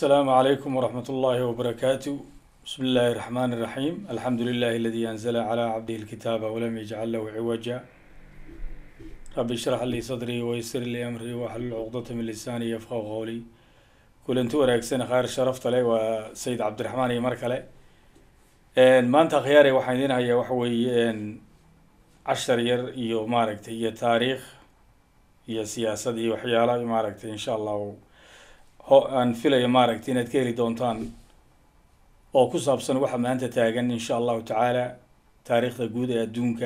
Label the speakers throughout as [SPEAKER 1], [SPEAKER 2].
[SPEAKER 1] السلام عليكم ورحمة الله وبركاته بسم الله الرحمن الرحيم الحمد لله الذي أنزل على عبده الكتاب ولم يجعل له عوجا رب اشرح لي صدري ويسر لي أمري واحلل عقدة من لساني يفقه قولي kulanti wanaagsan khayr sharafta leh waa sayid cabdiraxmaan iyo mar kale maanta khiyaare waxaan idin hayaa waxa weeye cashar yar iyo maaragtay iyo taariikh iyo siyaasad iyo waxyaala maaragtay insha allahu ho aan filaya maaragtay inaad ka heli doontaan oo ku saabsan waxa maanta taagan insha allahu tacaala taariikhda guud ee adduunka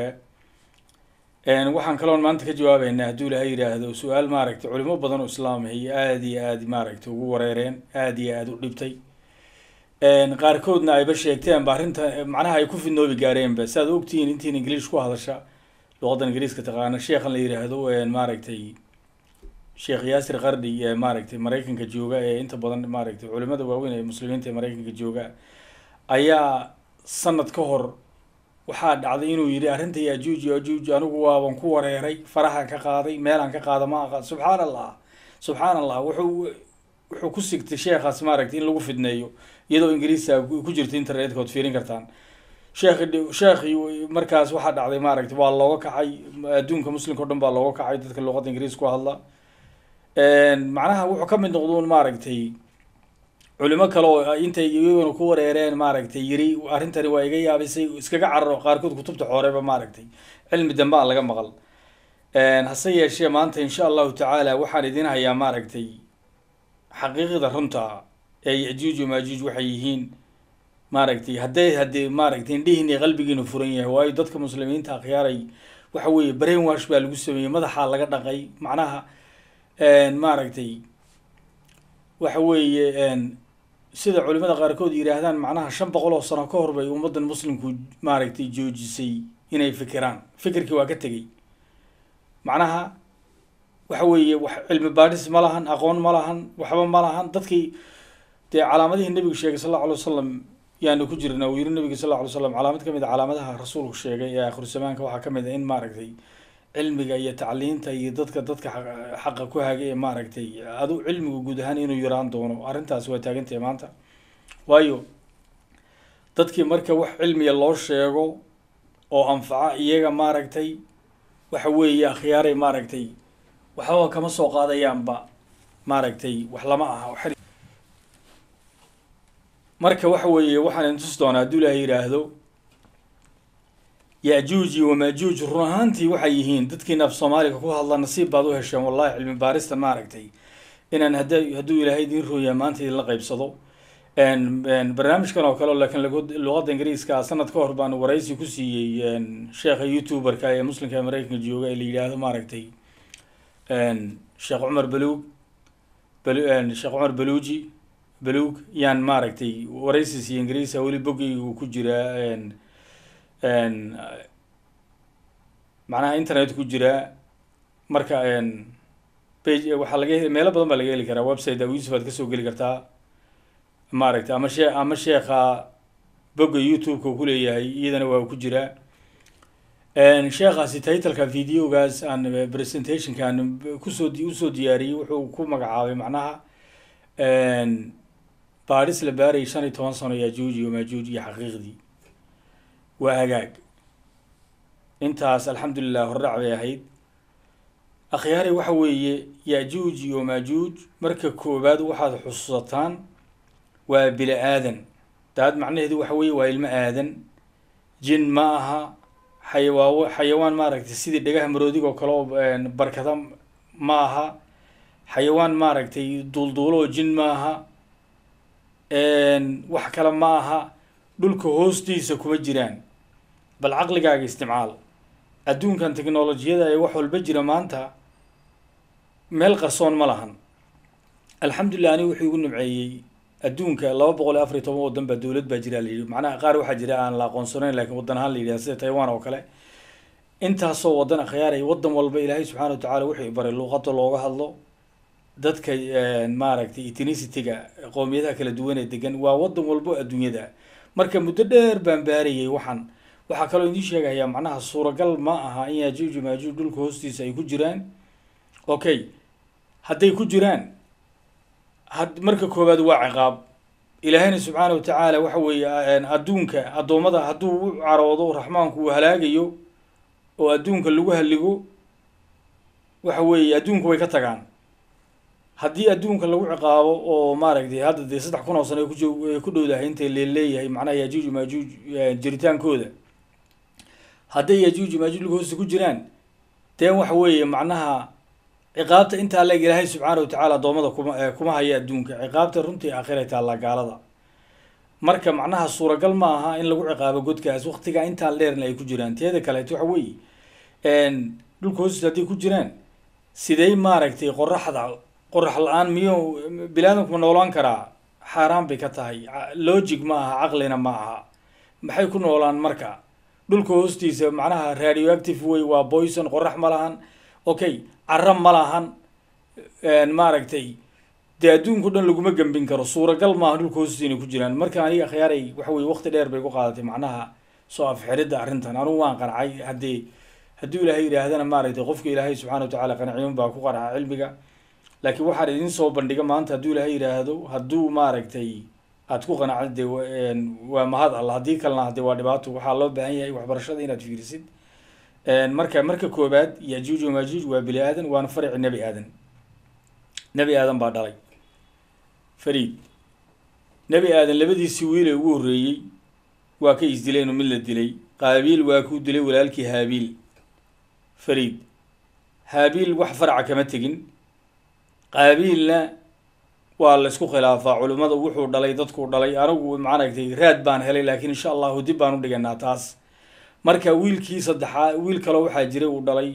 [SPEAKER 1] waxaan kaloon maanta ka jawaabeynaa hadduu ilahay yidhaahdo su-aal maaragtay culimo badan oo islaamay aada iyo aada maaragtay ugu wareereen aada iyo aada u dhibtay qaarkoodna ayba sheegteenba arrinta macnaha ay ku fidnoobi gaareenba si aad ogtihiin intiin ingiliish ku hadasha luqaddan ingiliiska taqaana sheekhan la yidhaahdo maaragtay sheekh yaasir qardhi ee maaragtay maraykanka jooga ee inta badan maaragtay culimada waaweyn ee muslimiinta ee maraykanka jooga ayaa sanad ka hor waxaa dhacday inuu yidhi arrinta yajuuj yajuuj anigu waaban ku wareeray farahaan ka qaaday meelaan ka qaada ma aqaan subxaan allah subxaan allah wuxuu wuxuu ku sigtay sheekhaas maaragtay in lagu fidneeyo iyadoo ingiriisa ku jirta internetka ood fiirin kartaan sheekh sheekhi markaas waxaa dhacday maaragtay waa looga kacay adduunka muslimka o dhan baa looga kacay dadka luqadda ingiriis ku hadla macnaha wuxuu ka mid noqduun maaragtay culimo kale oo intay iyaguna ku wareereen maaragtay yiri arrintani waa iga yaabisay iskaga cararo qaarkood kutubta xooreba maaragtay cilmi dambe aan laga maqal hase yeeshee maanta insha allahu tacaala waxaan idin hayaa maaragtay xaqiiqda runta ee yajuuj maajuuj waxay yihiin maaragtay hadday haddii maaragtay indhihiini qalbigiina furan yahay waayo dadka muslimiinta akhyaaray waxa weeye brain wash baa lagu sameeyey madaxaa laga dhaqay macnaha maaragtay waxa weeye sida culimada qaarkood yidhaahdaan macnaha shan boqol oo sano ka hor bay ummaddan muslimku maaragtay joojisay inay fikiraan fikirkii waa ka tegey macnaha waxa weeye wax cilmi baadhis ma lahan aqoon ma lahan waxba ma lahan dadkii dee calaamadihii nebigu sheegay sal alla alay wasalam yaanu ku jirna uu yiri nebiga sal alla alay slam calaamad ka mid a calaamadaha rasuulku sheegay ee akhiru zamaanka waxaa ka mid a in maaragtay cilmiga iyo tacliinta iyo dadka dadka xaqa ku hagay ee maaragtay adu cilmigu guud ahaan inuu yaraan doono arrintaas waa taagantahay maanta waayo dadkii marka wax cilmiga loo sheego oo anfaca iyaga maaragtay waxa weeye akhyaaray maaragtay waxbaba kama soo qaadayaanba maaragtay wax lama aha marka waxa weeye waxaan intus doonaa hadduu ilaahay yidhaahdo yajuuji wamajuuj run ahaantii waxay yihiin dadkiina af soomaaliga ku hadla nasiib baad u hesheen wallahi cilmi baaristan maaragtay inaan hada hadduu ilaahay idiin rooyaa maanta idinla qeybsado barnaamijkan oo kale laakiin luqadda ingiriiska sanad ka hor baan waraysi ku siiyey sheekha youtuberka ee muslimka ee mareykanka jooga ee la yidhaahdo maaragtay sheekh cumar baluug sheekh cumar baluuji baluug yaan maaragtay waraysi siiyey ingiriisa weli boggeygu ku jiraa macnaha internet ku jira marka page waxaa laga meelo badan baa laga heli karaa website yusuf aad kasoo geli kartaa maaragtay ama shee ama sheekha bogga youtube-ka uu kuleeyahay iyadana waa ku jiraa sheekhaasi titleka videogaas aan presentationka aan kusoo usoo diyaariyey wuxuu ku magacaabay macnaha baadhis la baarayay shan iyo toban sano yajuuj iyo maajuuj iyo xaqiiqdii waa hagaag intaas alxamdulilah hordhac bay ahayd akhyaari waxa weeye yajuuj iyo maajuuj marka koowaad waxaad xusuusataan waa bini aadan daad macnaheedu waxa weeye waa ilmo aadan jin ma aha xayawaa xayawaan maaragtay sidii dhagaha maroodiga oo kale oo barkada ma aha xayawaan maaragtay duulduulo oo jin ma aha wax kale ma aha dhulka hoostiisa kuma jiraan bal caqligaaga isticmaal adduunkan technolojiyada ee wax walba jira maanta meel qarsoon ma lahan alxamdulilah aniga wuxuu igu nimceeyey adduunka laba boqol iyo afar iyo toban waddan baa dowlad baa jira la yidhi macnaha qaar waxaa jira aan la aqoonsanayn lakiin waddan ahaan la yidhaha sida taiwan oo kale intaasoo waddan akhyaaray waddan walba ilaahay subxana wa tacala wuxuu baray luuqada looga hadlo dadka maaragtay ethnicity-ga qoomiyadaha kala duwan ee degan waa waddan walbo adduunyada marka muddo dheer baan baarayay waxaan waxaa kaloo idiin sheegayaa macnaha suuragal ma aha in yajuuj maajuuj dhulka hoostiisa ay ku jiraan okay hadday ku jiraan had marka koowaad waa ciqaab ilaahayna subxaana wa tacaala waxa weeye adduunka addoommada hadduu u caroodo raxmaanku uu halaagayo oo adduunka lagu halligo waxa weeye adduunka way ka tagaan haddii adduunka lagu ciqaabo oo maaragtay hadda dee saddex kun oo sano ay kujo ay ku dhowdahay intay leeleeyahay macnaha yajuuj maajuuj jiritaankooda hadday yajuuj maajuuj laga hoosta ku jiraan deen waxa weeye macnaha ciqaabta intaa leeg ilaahay subxaana wa tacaala addoommada kuma kuma haya adduunka ciqaabta runtii aakhira taallaa gaalada marka macnaha suuragal ma aha in lagu ciqaabo godkaas waktigaa intaan dheerna ay ku jiraan teeda kaleeto waxa weeye dhulka hoostiisa hadday ku jiraan sidey maaragtay qoraxda qorax la-aan miyuu biniaadamku ma noolaan karaa xaaraan bay ka tahay logic ma aha caqlina ma aha maxay ku noolaan marka dhulka hoostiisa macnaha radioactive way waa boyson qorax ma lahan okay cara ma lahan maaragtay dee adduunka o dhan laguma gembin karo suuragal maaha dhulka hoostiisa inay ku jiraan marka aniga akhyaaray waxa weye waqti dheer bay ku qaadatay macnaha soo afxiridda arrintan anugu waan qancay haddii hadduu ilaahay yidhaahdana maaragtay qofka ilaahay subxana wa tacaala qanciyun baa ku qarca cilmiga laakiin waxaan idin soo bandhiga maanta hadduu ilaahay yidhaahdo hadduu maaragtay aad ku qanacda dee waa mahad alla haddii kalena hadee waa dhibaato waxaa loo baahan yahay waxbarashada inaad fiirisid marka marka koobaad yajuuj wamajuuj waa bini aadan waana farici nebi aadan nebi aadan baa dhalay fariid nebi aadan labadiisii wiile ugu horreeyey waa ka isdileen oo mid la dilay qaabiil waa kuu dilay walaalkii haabiil fariid haabiil wax faraca kama tegin qaabiilna waa la isku khilaafaa culimmada wuxuu dhalay dadkuu dhalay anigu maaragtay raad baan helay laakiin insha allahu dib baan u dhiganaa taas marka wiilkii saddexaa wiil kaloo waxaa jiray uu dhalay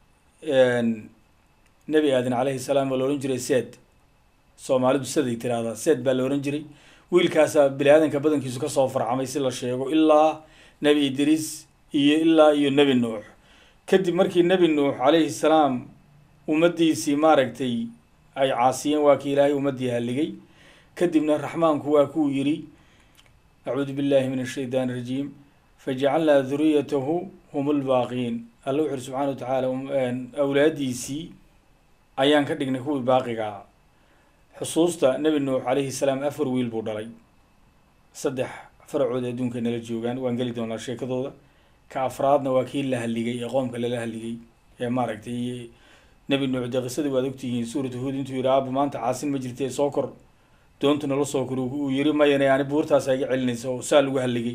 [SPEAKER 1] nebi aadan calayhi salaam waa la odhan jiray seed soomaalidu siday tiraahdaa seed baa la odhan jiray wiilkaasaa bini aadanka badankiisu kasoo farcamay si la sheego ilaa nebi idriis iyo ilaa iyo nebi nuux kadib markii nebi nuux calayhi salaam ummaddiisii maaragtay ay caasiyeen waa kii ilaahay ummaddii halligay kadibna raxmaanku waa kuu yidhi acuudu billahi min ashaytaan irajiim fajacalnaa duriyatahu hum lbaaqiin alla wuxu uri subxana wa tacaala awlaadiisii ayaan ka dhignay kuwii baaqigaa xusuusta nebi nuux calayhi salaam afar wiil buu dhalay saddex faracood adduunka nala joogaan waan geli doonaa sheekadooda ka afraadna waa kii la halligay ee qoomka lala halligay ee maaragtay nebi nuux dee qisadii waad ogtihiin suuratu huud intuu yidhi aaba maanta caasin ma jirtee soo kor doontu nala soo kor uu yiri mayana yani buurtaasa iga celinaysa oo saa lagu halligay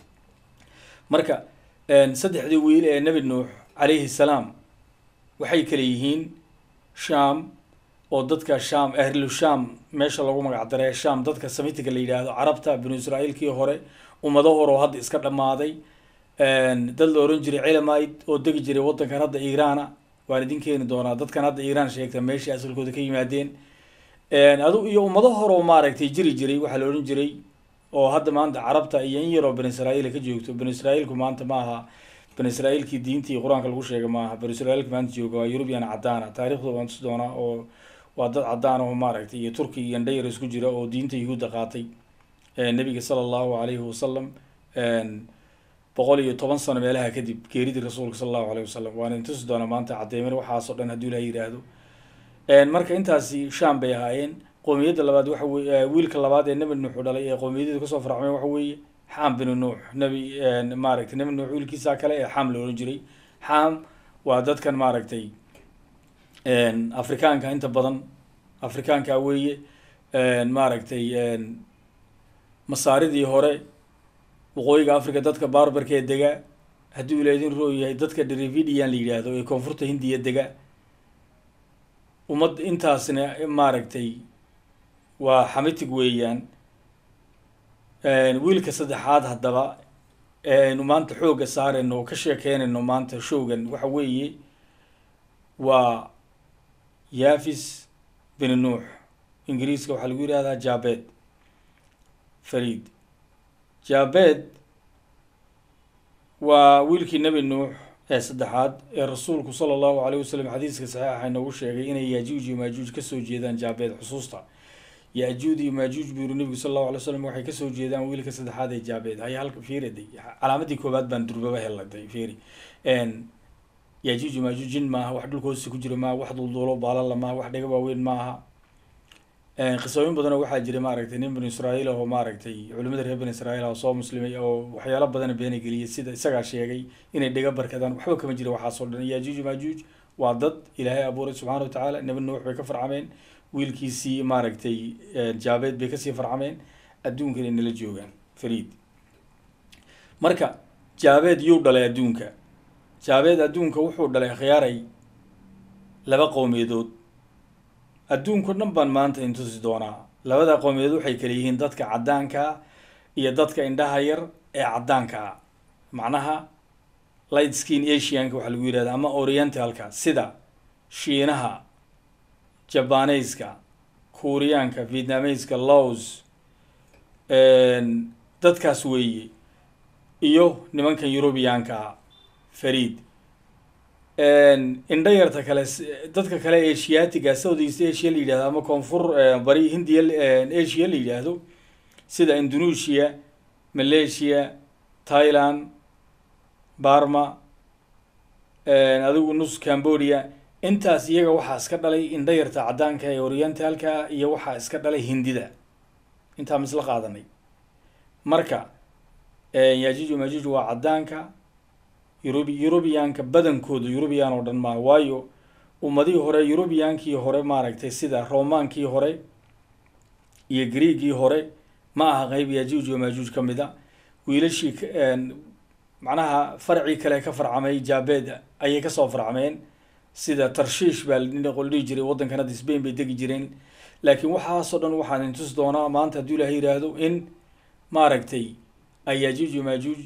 [SPEAKER 1] marka saddexdii wiil ee nebi nuux calayhi salaam waxay kale yihiin sham oo dadka sham ahlu sham meesha lagu magac daray sham dadka samitika la yidhaahdo carabta binu israa'iilkii hore ummado hore oo hadda iska dhammaaday dad la ohan jiray cilamid oo degi jiray waddankan hadda iiraana waan idin keeni doonaa dadkan hadda iiraan sheegta meeshii asalkooda ka yimaadeen adu iyo ummado hore oo maaragtay jiri jiray waxaa la odhan jiray oo hadda maanta carabta iyo in yaroo bani israa'iil ka joogto bani israa'iilku maanta ma aha bani israa'iilkii diintii qur-aanka lagu sheegay ma aha bani israa'iilka maanta jooga waa yurubiyan cadaana taariikhdooda waan tusi doonaa oo waa dad cadaan oo maaragtay iyo turki iyo ndhayar isku jira oo diinta yuhuudda qaatay nebiga sala allahu alayhi wasalam boqol iyo toban sano meelaha kadib geeridii rasuulka sala allahu alayhi wasalam waan idin tusi doonaa maanta cadeymin waxaasoo dhan hadduu ilaha yidhaahdo marka intaasi sham bay ahaayeen qoomiyadda labaad waxa weye wiilka labaad ee nebi nuuxu dhalay ee qoomiyaddeedu kasoo farcmeen waxa weeye xam binu nuux nebi maaragtay nebi nuux wiilkiisa kale ee xam la odhan jiray xam waa dadkan maaragtay afrikaanka inta badan afrikaanka weeye maaragtay masaaridii hore waqooyiga africa dadka barbarka ee dega hadduu ilaydin roo yahay dadka derividian la yidhaahdo ee koonfurta hindiya dega ummad intaasna maaragtay waa xamitig weeyaan wiilka saddexaad haddaba aynu maanta xoogga saarayno oo ka sheekeynayno maanta showgan waxa weeye waa yafis bin nuux ingiriiska waxaa lagu yidhahdaa jabed farid jabed waa wiilkii nebi nuux ee saddexaad ee rasuulku sala allahu alayh wasalam xadiiska saxiixa inoogu sheegay inay yajuuj iyo maajuuj kasoo jeedaan jabed xusuusta yajuud iyo maajuuj buu yiri nebigu sala allahu alay slam waxay kasoo jeedaan wiilka saddexaad ee jabed haya halka fiiriday calaamadii koobaad baan durbaba heladay fiiri yajuuj maajuuj jin maaha wax dhulka hoostiisa ku jira maaha wax dulduulo baalala maaha wax dhega waaweyn maaha qisooyin badanoo waxaa jira maaragtay nin banu israa'iil oo maaragtay culimada reer banu israa'iil oo soo muslimay oo waxyaalo badana beena geliyay sida isagaa sheegay inay dhiga barkadaan waxba kama jira waxaasoo dhan yaajuuj maajuuj waa dad ilaahay abuuray subxaana wa tacaala nebi nuux bay ka farcameen wiilkiisii maaragtay jaabeed bay kasii farcameen adduunkan inala joogaan fariid marka jaabeed yuu dhalay adduunka jaabeed adduunka wuxuu dhalay khiyaaray laba qowmiyadood adduunko dhan baan maanta intusi doonaa labada qowmiyadood waxay kala yihiin dadka caddaankaa iyo dadka indhaha yar ee caddaankaa macnaha light skin asianka waxaa lagu yihahda ama orientalka sida shiinaha jabaneyska kuuriyaanka vietnameyska laos dadkaas weeye iyo nimankan eurubiyaankaa fariid indha yarta kale dadka kale asiatiga south east asia la yidhahdo ama koonfur bari hindiya asia la yidhaahdo sida indonesia malaysia thailand barma adigu nus cambodia intaas iyaga waxaa iska dhalay indha yarta caddaanka ee orientalka iyo waxaa iska dhalay hindida intaa misla qaadanay marka yajuuj majuuj waa caddaanka eurub eurubiyaanka badankooda eurubiyan oo dhan maa waayo ummadihii hore eurubiyaankii hore maaragtay sida romaankii hore iyo greegii hore ma aha qeyb yajuuj wa majuuj ka mid a wiilashii macnaha farcii kale ka farcamay jaabeed ayay kasoo farcameen sida tarshiish baa qol dhihi jiray waddankan hadda spain bay degi jireen laakiin waxaasoo dhan waxaan intus doonaa maanta hadduu ilahay yidhaahdo in maaragtay ay yajuuj majuuj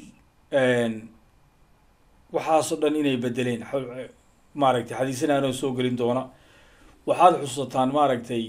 [SPEAKER 1] waxaasoo dhan inay bedeleen maaragtay xadiisanaanoo soo gelin doona waxaad xusataan maaragtay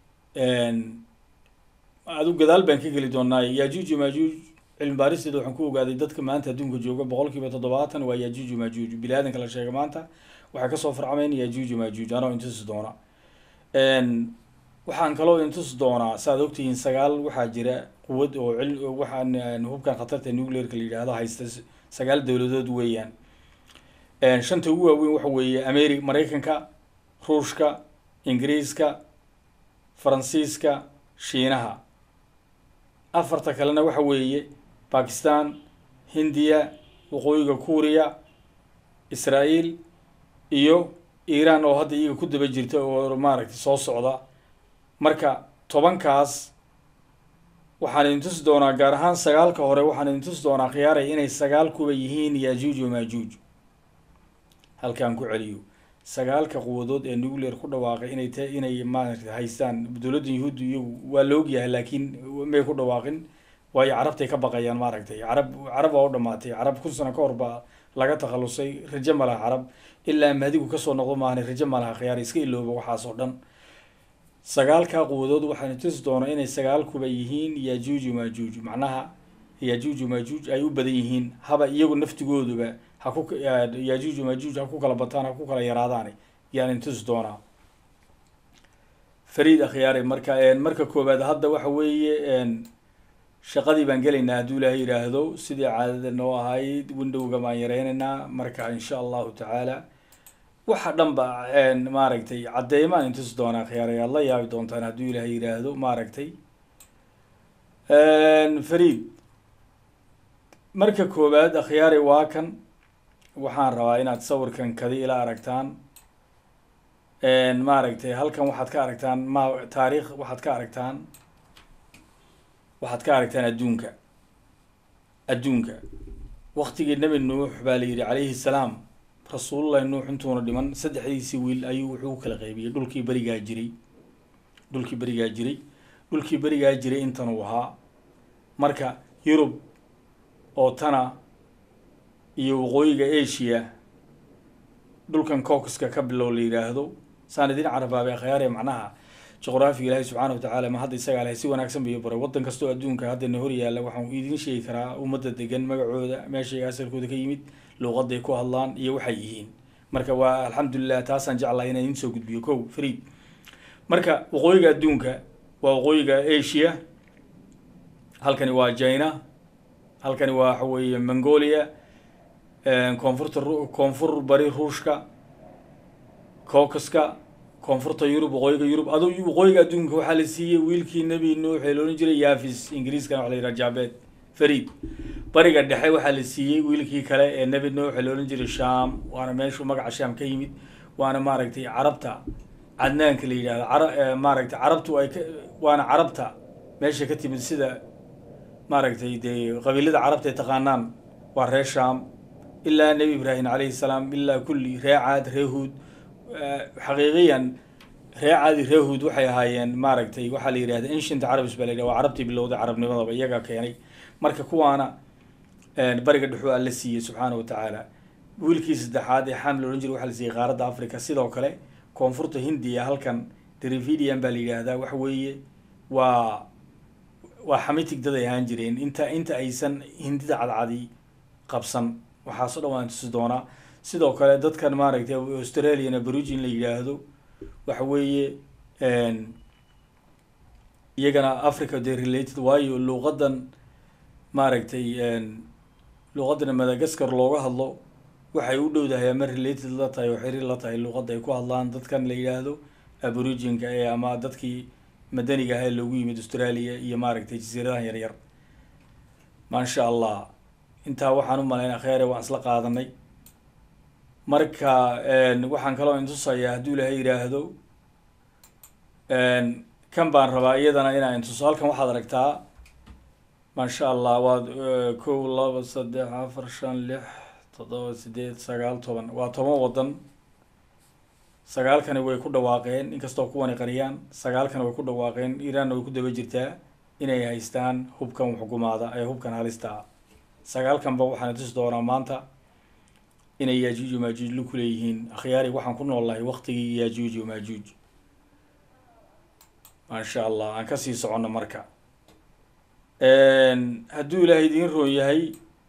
[SPEAKER 1] adu gadaal baan ka geli doonaa yajuuj majuuj cilmi baaristeeda waxaan ku ogaaday dadka maanta adduunka jooga boqol kiiba toddobaatan waa yajuuj majuuj bini aadanka la sheega maanta waxay kasoo farcameen yajuuj majuuj anoo intusi doona waxaan kaloo intusi doonaa saaad ogtihiin sagaal waxaa jira quwad oo cil waxaan hubkan khatarta nuclearka la yidhaahdo haysta sagaal dowladood weeyaan shanta ugu waaweyn waxa weeye ameri maraykanka ruushka ingiriiska faransiiska shiinaha afarta kalena waxa weeye bakistan hindiya waqooyiga kuuriya israael iyo iiraan oo hadda iyaga ku daba jirta oo maaragtay soo socda marka tobankaas waxaan idin tusi doonaa gaar ahaan sagaalka hore waxaan idin tusi doonaa khiyaaray inay sagaal kuba yihiin yajuuj wa majuuj halkaan ku celiyo sagaalka quwadood ee nuclear ku dhawaaqay inay t inay maaragtay haystaan dowladda yuhuudda iyagu waa la ogyahay laakiin may ku dhawaaqin waayo carabtay ka baqayaan maaragtay carab carab waa u dhamaatay carab kun sano ka hor baa laga takhalusay rajo ma laha carab ilaa mahdigu kasoo noqdo maahane rajo ma laha khiyaar iska ilooba waxaas oo dhan sagaalkaa quwadood waxaan tusi doonaa inay sagaal kuba yihiin yajuuj majuuj macnaha yajuuj majuuj ay u badan yihiin haba iyagu naftigooduba ha ku yajuuj majuuj ha ku kala bataan ha ku kala yaraadaan yaan tusi doonaa fariid akhyaare marka marka koowaad hadda waxa weeye shaqadii baan gelaynaa hadduu ilaahay yidhaahdo sidii caadada noo ahayd windowga baan yareynaynaa marka insha allahu tacaala waxa dhan ba maaragtay caddeemaan intusi doonaa khiyaaray aad la yaabi doontaan hadduu ilaahay yidhaahdo maaragtay fariid marka koowaad akhyaari waa kan waxaan rabaa inaad sawirkan kadi ila aragtaan maaragtay halkan waxaad ka aragtaan ma taariikh waxaad ka aragtaan waxaad ka aragtaan adduunka adduunka waktigii nebi nuux baa la yidhi calayhi salaam rasuulullahi nuux intuuna dhiman saddexdiisii wiil ayuu wuxuu u kala qaybiyey dhulkii berigaa jiray dhulkii berigaa jiray dhulkii berigaa jiray intan uu ahaa marka yurub oo tana iyo waqooyiga asia dhulkan caucuska ka bilow la yidhaahdo saan idin carabaabay akhyaare macnaha juqraafiga ilaahi subxaana wa tacaala ma hadda isagaa lahay si wanaagsan bayo baray waddan kastoo adduunka haddana hor yaalla waxaan idiin sheegi karaa ummadda degan magacooda meeshay asalkooda ka yimid luuqaday ku hadlaan iyo waxay yihiin marka waa alxamdulilah taasaan jeclahay inaan idiin soo gudbiyo kow fariid marka waqooyiga adduunka waa waqooyiga asia halkani waa china halkani waa waxa weeye mongolia koonfurta koonfur bari ruushka caucuska koonfurta yurub waqooyiga yurub adu waqooyiga adduunka waxaa la siiyey wiilkii nebi nuux ee loolan jiray yafis ingiriiskana waxa la yidhaha jabed farid bariga dhexe waxaa la siiyey wiilkii kale ee nebi nuux ee loolan jiray sham waana meeshuu magaca sham ka yimid waana maaragtay carabta cadnaanka la yidhahdo cara maaragtay carabtu ay ka waana carabta meesha ka timid sida maaragtay dee qabiilada carabta ay taqaanaan waa reer sham ilaa nebi ibraahim calayhi salaam ilaa kulli ree caad ree huud xaqiiqiyan ree caadi ree huud waxay ahaayeen maaragtay waxaa la yidhahda ancient carabs baa la yidhah waa carabtii bilowday carabnimadaba iyaga keenay marka kuwaana bariga dhexuu alla siiyey subxaana wa tacaala wiilkii saddexaad ee xam la odhan jiray waxaa la siiyey qaaradda africa sidoo kale koonfurta hindiya halkan derividian baa la yidhaahdaa waxa weeye waa waa xamitig dad ay ahaan jireen inta inta aysan hindida cadcadi qabsan waxaaso dhan waan tusi doonaa sidoo kale dadkan maaragtay australian aborigin la yidhaahdo waxa weeye iyagana africa de related waayo luuqadan maaragtay luuqadan madagascar looga hadlo waxay u dhowdahay ama related la tahay oo xiriir la tahay luuqadda ay ku hadlaan dadkan la yidhaahdo aboriginka ee ama dadkii madaniga ah ee loogu yimid australia iyo maaragtay jasiiradahan yaryar maasha allah intaa waxaan u malaynaa kheere waan isla qaadanay marka waxaan kaloo intusayaa hadduu ilaahay yidhaahdo kan baan rabaa iyadana inaa intuso halkan waxaad aragtaa maasha allah waad kow laba saddex afar shan lix toddoba sideed sagaal toban waa toban waddan sagaalkani way ku dhawaaqeen inkastoo kuwani qariyaan sagaalkani way ku dhawaaqeen iiraanna way ku daba jirtaa inay haystaan hubkan xukumaada ee hubkan halista sagaalkanba waxaan tusi doonaa maanta inay yaajuuj maajuuj lu kuleeyihiin akhyaari waxaan ku noolnahay waktigii yaajuuj maajuuj maasha allah aan kasii soconno marka hadduu ilaahay idiin roon yahay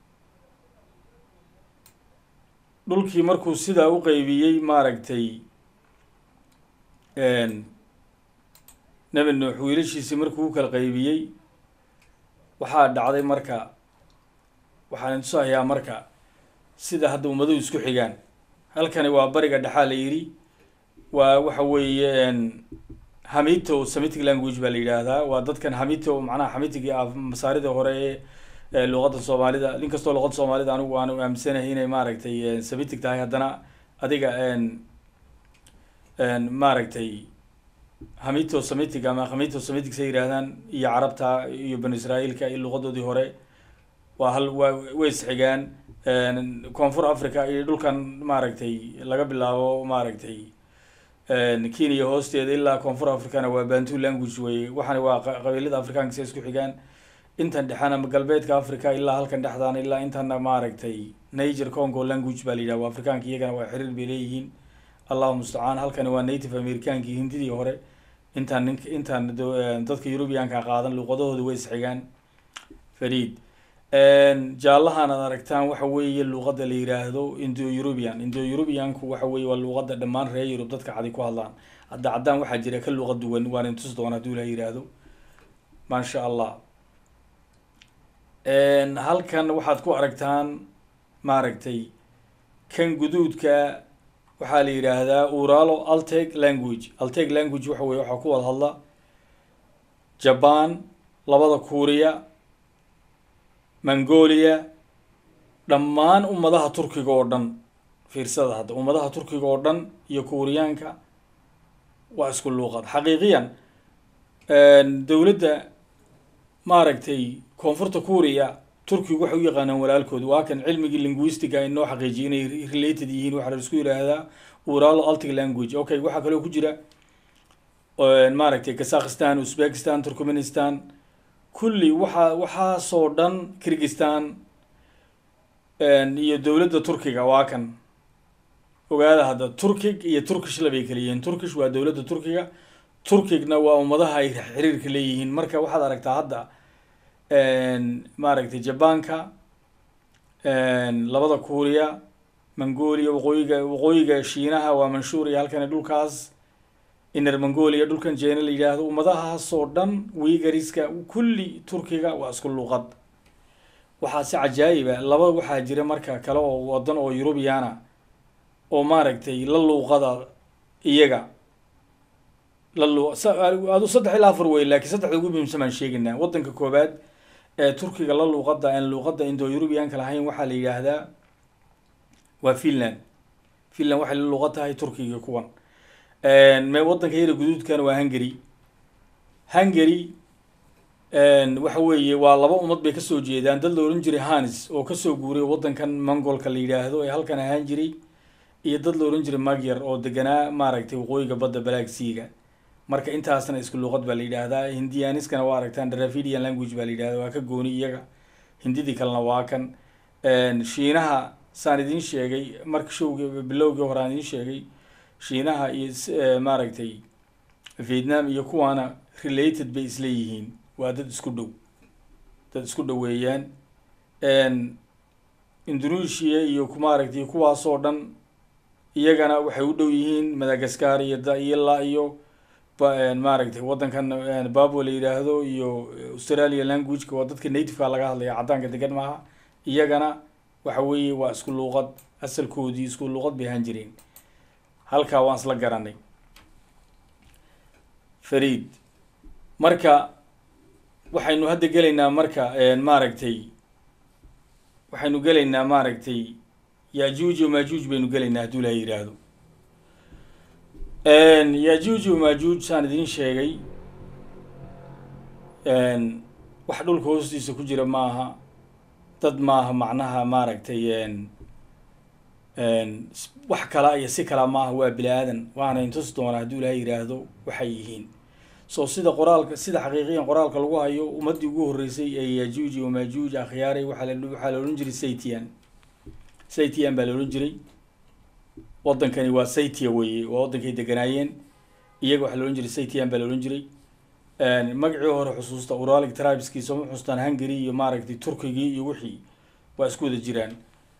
[SPEAKER 1] dhulkii markuu sidaa u qeybiyey maaragtay nebi nuux wiilashiisii markuu u kala qeybiyey waxaa dhacday marka waxaan intusahayaa marka sida hadda ummaduhu isku xigaan halkani waa bariga dhexaa la yidhi waa waxa weeye hamito semitic language baa la yidhaahdaa waa dadkan hamito macnaha hamitigii ah masaaridii hore ee luuqadda soomaalida nin kastoo luuqadda soomaalida anigu aanu aaminsanahay inay maaragtay semitic tahay haddana adiga maaragtay hamito semitic ama hamito semitic say yidhaahdaan iyo carabta iyo banu israa'iilka iyo luuqadoodii hore waa hal waa way isxigaan koonfur africa iyo dhulkan maaragtay laga bilaabo maaragtay kenya hoosteeda ilaa koonfur africana waa bantu language wey waxaana waa qabiilada afrikaanka si isku xigaan intan dhexana galbeedka africa ilaa halkan dhexdaan ilaa intana maaragtay niger congo language baa la yidhaha waa afrikaanka iyagana waa xiriir bay leeyihiin allahu mustacaan halkani waa native americankii hindidii hore intaan nink intaan dadka eurubianka qaadan luuqadahooda way isxigaan fariid jaallahan aad aragtaan waxa weeye luuqadda la yiraahdo indo eurubian indo eurubianku waxa weeye waa luuqadda dhammaan reer yurub dadka cadi ku hadlaan hadda caddaan waxaa jira ka luuqa duwan waan intus doona haduu la yiraahdo maasha allah halkan waxaad ku aragtaan maaragtay kan guduudka waxaa la yidhaahdaa uralo alteg language alteg language waxa weye waxaa ku wada hadla jaban labada kuuriya mongolia dhammaan ummadaha turkiga oo dhan fiirsada hadda ummadaha turkiga oo dhan iyo kuuriyaanka waa isku luuqad xaqiiqiyan dowladda maaragtay koonfurta kuuriya turkigu waxay u yaqaanaan walaalkood waa kan cilmigii linguistiga inoo xaqiijiyay inay related yihiin waxaa la isku yidhaahdaa uralo altic language okay waxaa kaloo ku jira maaragtay kazakhistan uzbekistan turkmenistan kulli waxaa waxaasoo dhan kirgistan iyo dowladda turkiga waa kan ogaada hadda turkig iyo turkish labay kala yihiin turkish waa dowladda turkiga turkigna waa ummadaha ay xiriirka leeyihiin marka waxaad aragtaa hadda maaragtay jabanka labada kuuriya mongolia waqooyiga waqooyiga shiinaha waa manshuur iyo halkani dhulkaas inner mongolia dhulkan jeena la yidhaahdo ummadahaasoo dhan wigariska kulli turkiga waa isku luuqad waxaa si cajaayiba laba waxaa jira marka kale oo wadan oo eurubiyana oo maaragtay la luuqada iyaga la lu adu saddex ilaa afar wey laakiin saddexda ugu muhiimsan baan sheegaynaa waddanka koobaad ee turkiga la luuqadda aan luuqadda indo eurubianka lahayn waxaa la yidhaahdaa waa finland finland waxay la luuqad tahay turkiga kuwan me waddanka yara guduudkana waa hungary hungary waxa weeye waa laba ummad bay kasoo jeedaan dad la ohan jiray hanis oo kasoo guuray waddankan mongolka la yidhaahdo ee halkan ahaan jiray iyo dad la ohan jiray magyar oo deganaa maaragtay waqooyiga badda balaagsiiga marka intaasna isku luuqad baa la yidhaahdaa hindianiskana waa aragtaan dravidian language baa la yidhahda waa ka gooni iyaga hindidii kalena waa kan shiinaha saan idiin sheegay marka showgi bilowgii hore aan idiin sheegay shiinaha iyo maaragtay vietnam iyo kuwaana related bay isleeyihiin waa dad isku dhow dad isku dhoweeyaan indonesia iyo maaragtay kuwaasoo dhan iyagana waxay u dhow yihiin madagascar iyo daila iyo maaragtay waddankan babwa la yidhaahdo iyo australia languageka waa dadka nativeka laga hadlaya caddaanka degan maaha iyagana waxa weeye waa isku luuqad asalkoodii isku luuqad bay ahaan jireen halkaa waan isla garanay fariid marka waxaynu hadda gelaynaa marka maaragtay waxaynu gelaynaa maaragtay yajuuj iyo majuuj baynu gelaynaa hadduu ilaha yidhaahdo yajuuj iyo majuuj saan idiin sheegay wax dhulka hoostiisa ku jira maaha dad maaha macnaha maaragtay wax kala iyo si kala maaha waa bini aadan waana intusi doonaa hadduu ilaha yidhaahdo waxay yihiin so sida qoraalka sida xaqiiqiyan qoraalka lagu hayo ummaddii ugu horreysay ee yajuuj iyo majuuj akhyaaray waxaa la waxaa la odhan jiray saytian saytian baa la odhan jiray waddankani waa saytia weye waa waddankay deganaayeen iyaga waxaa la odhan jiray saytian baa la odhan jiray magacii hore xusuusta uralic tribeski sooma xusuustaan hungary iyo maaragtay turkigii iyo wixii waa isku wada jiraan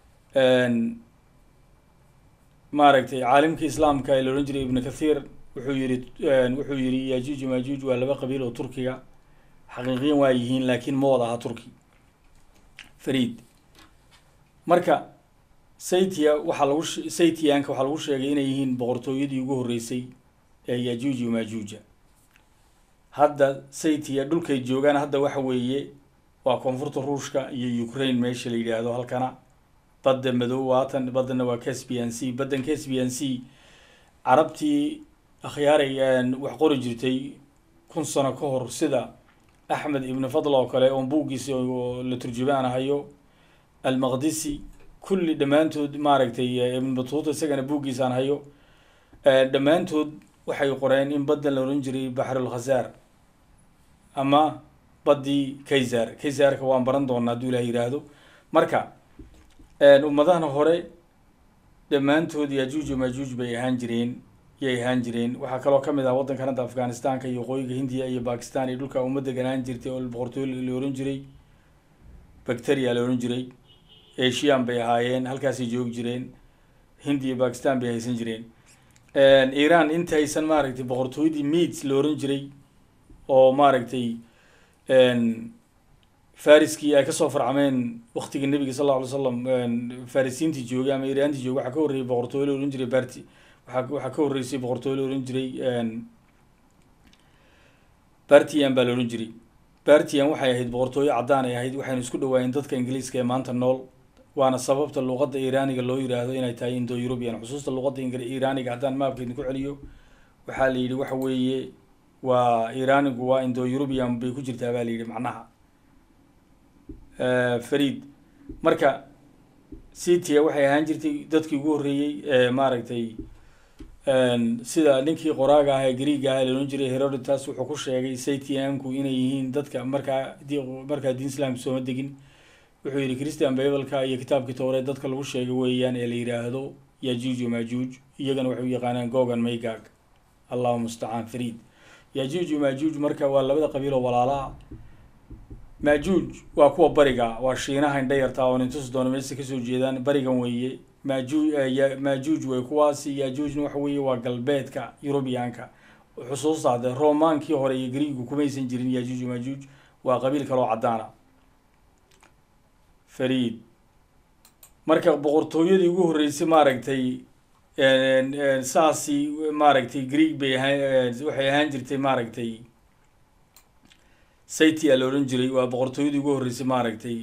[SPEAKER 1] maaragtay caalimka islaamka ee la odhan jiray ibnu kathiir wuxuu yihi wuxuu yihi yajuuj majuuj waa laba qabiil oo turkiga xaqiiqiyan waa yihiin laakiin ma wada aha turki fariid marka saytia waxaa lagu saytianka waxaa lagu sheegay inay yihiin boqortooyadii ugu horreysay ee yajuuj iyo majuuja hadda saytia dhulkay joogaan hadda waxa weeye waa koonfurta ruushka iyo ukraine meesha la yidhaahdo halkana badda madow waatan baddana waa caspian c baddan caspian c carabtii akhyaaray wax qori jirtay kun sano ka hor sida axmed ibn fadl oo kale oon buuggiisi oo la turjumaanahayo almaqdisi kulli dhammaantood maaragtay ibn batuuta isagana buuggiisaan hayo dhammaantood waxay qoreen in baddan la odhan jiray baxrulkhasaar ama baddii kaysar kaysarka waan baran doonaa hadduu ilaah yidhaahdo marka ummadahana hore dhammaantood yajuuj majuuj bay ahaan jireen yay ahaan jireen waxaa kaloo kamid ah waddankan hadda afghanistanka iyo waqooyiga hindiya iyo bakistan iyo dhulka umma deganaan jirtay oo boqortooyo la ohan jiray bacteria la ohan jiray asian bay ahaayeen halkaasay joogi jireen hindi iyo bakistan bay haysan jireen iran intaysan maaragtay boqortooyadii meads la ohan jiray oo maaragtay fariskii ay kasoo farcameen waktigii nabiga sal alla alay slam farisiintii joogay ama iraantii joogay waxaa ka horreeyay boqortooyo la ohan jiray barti waa waxaa ka horreysay boqortooyo la ohan jiray bartian baa la ohan jiray bartian waxay ahayd boqortooyo caddaan ay ahayd waxaynu isku dhawaayeen dadka ingiliiska ee maanta nool waana sababta luuqadda iraaniga loo yiraahdo inay tahay indo eurubian xusuusta luuqadda iraaniga haddaan maabka idinku celiyo waxaa la yidhi waxa weeye waa iraanigu waa indo eurubian bay ku jirtaa baa la yidhi macnaha fariid marka citia waxay ahaan jirtay dadkii ugu horreeyey ee maaragtay sida ninkii qoraaga ah ee greega ah laohan jiray herodotus wuxuu ku sheegay saytianku inay yihiin dadka markaa markaa diin islaamka sooma degin wuxuu yihi christian bibleka iyo kitaabkii towreed dadka lagu sheegay weeyaan ee la yidhaahdo yajuuj majuuj iyagana waxay u yaqaanaan gogan maygag allahu mustacaan fariid yajuuj majuuj marka waa labada qabiil oo walaalaha majuuj waa kuwa bariga waa shiinaha indha yartaa oo nintus doono meesa kasoo jeedaan barigan weeye maju majuuj wey kuwaasi yajuujna waxa weeye waa galbeedka eurubianka xusuusta hadde romaankii hore iyo griigu kumaysan jirin yajuuj majuuj waa qabiil kaloo caddaana fariid marka boqortooyadii ugu horreysay maaragtay saasi maaragtay greeg bay ahaan waxay ahaan jirtay maaragtay city a la odhan jiray waa boqortooyadii ugu horreysay maaragtay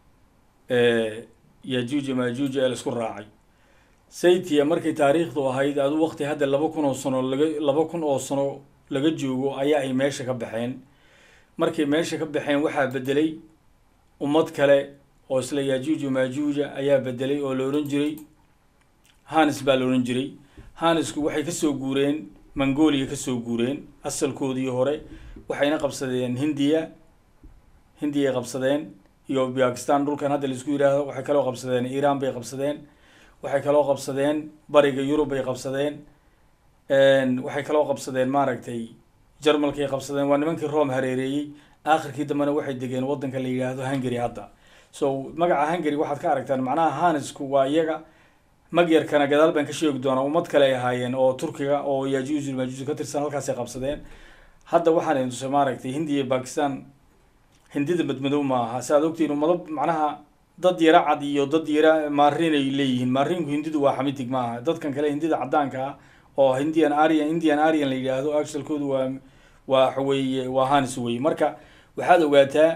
[SPEAKER 1] yajuuja majuuja ee laisku raacay saytia markay taariikhdu ahayd adu waqti hadda laba kun oo sano laga laba kun oo sano laga joogo ayaa ay meesha ka baxeen markay meesha ka baxeen waxaa bedelay ummad kale oo isla yajuuja majuuja ayaa bedelay oo la odhan jiray hanis baa la odhan jiray hanisku waxay kasoo guureen mongolia kasoo guureen asalkoodii hore waxayna qabsadeen hindiya hindiya qabsadeen iyo bakistan dhulkan hadda laisku yidhaahdo waxay kaloo qabsadeen iiraan bay qabsadeen waxay kaloo qabsadeen bariga yurub bay qabsadeen waxay kaloo qabsadeen maaragtay jarmalkay qabsadeen waa nimankii rome hareereeyey aakhirkii dambena waxay degeen waddanka la yidhaahdo hungary hadda so magaca hungary waxaad ka aragtaan macnaha hanisku waa iyaga magyarkana gadaal baan ka sheegi doonaa ummad kale ay ahaayeen oo turkiga oo yajuuj majuuj ka tirsan halkaasay qabsadeen hadda waxaan idin tusay maaragtay hindiya iyo bakistan hindida madmadow ma aha si aad ogtiin ummado macnaha dad yara cad iyo dad yara maarin ay leeyihiin maarinku hindidu waa xamidig ma aha dadkan kale hindida caddaanka ah oo hindian arian indian arian la yidhaahdo actualkoodu waa waa waxaweeye waa hanis weye marka waxaad ogaataa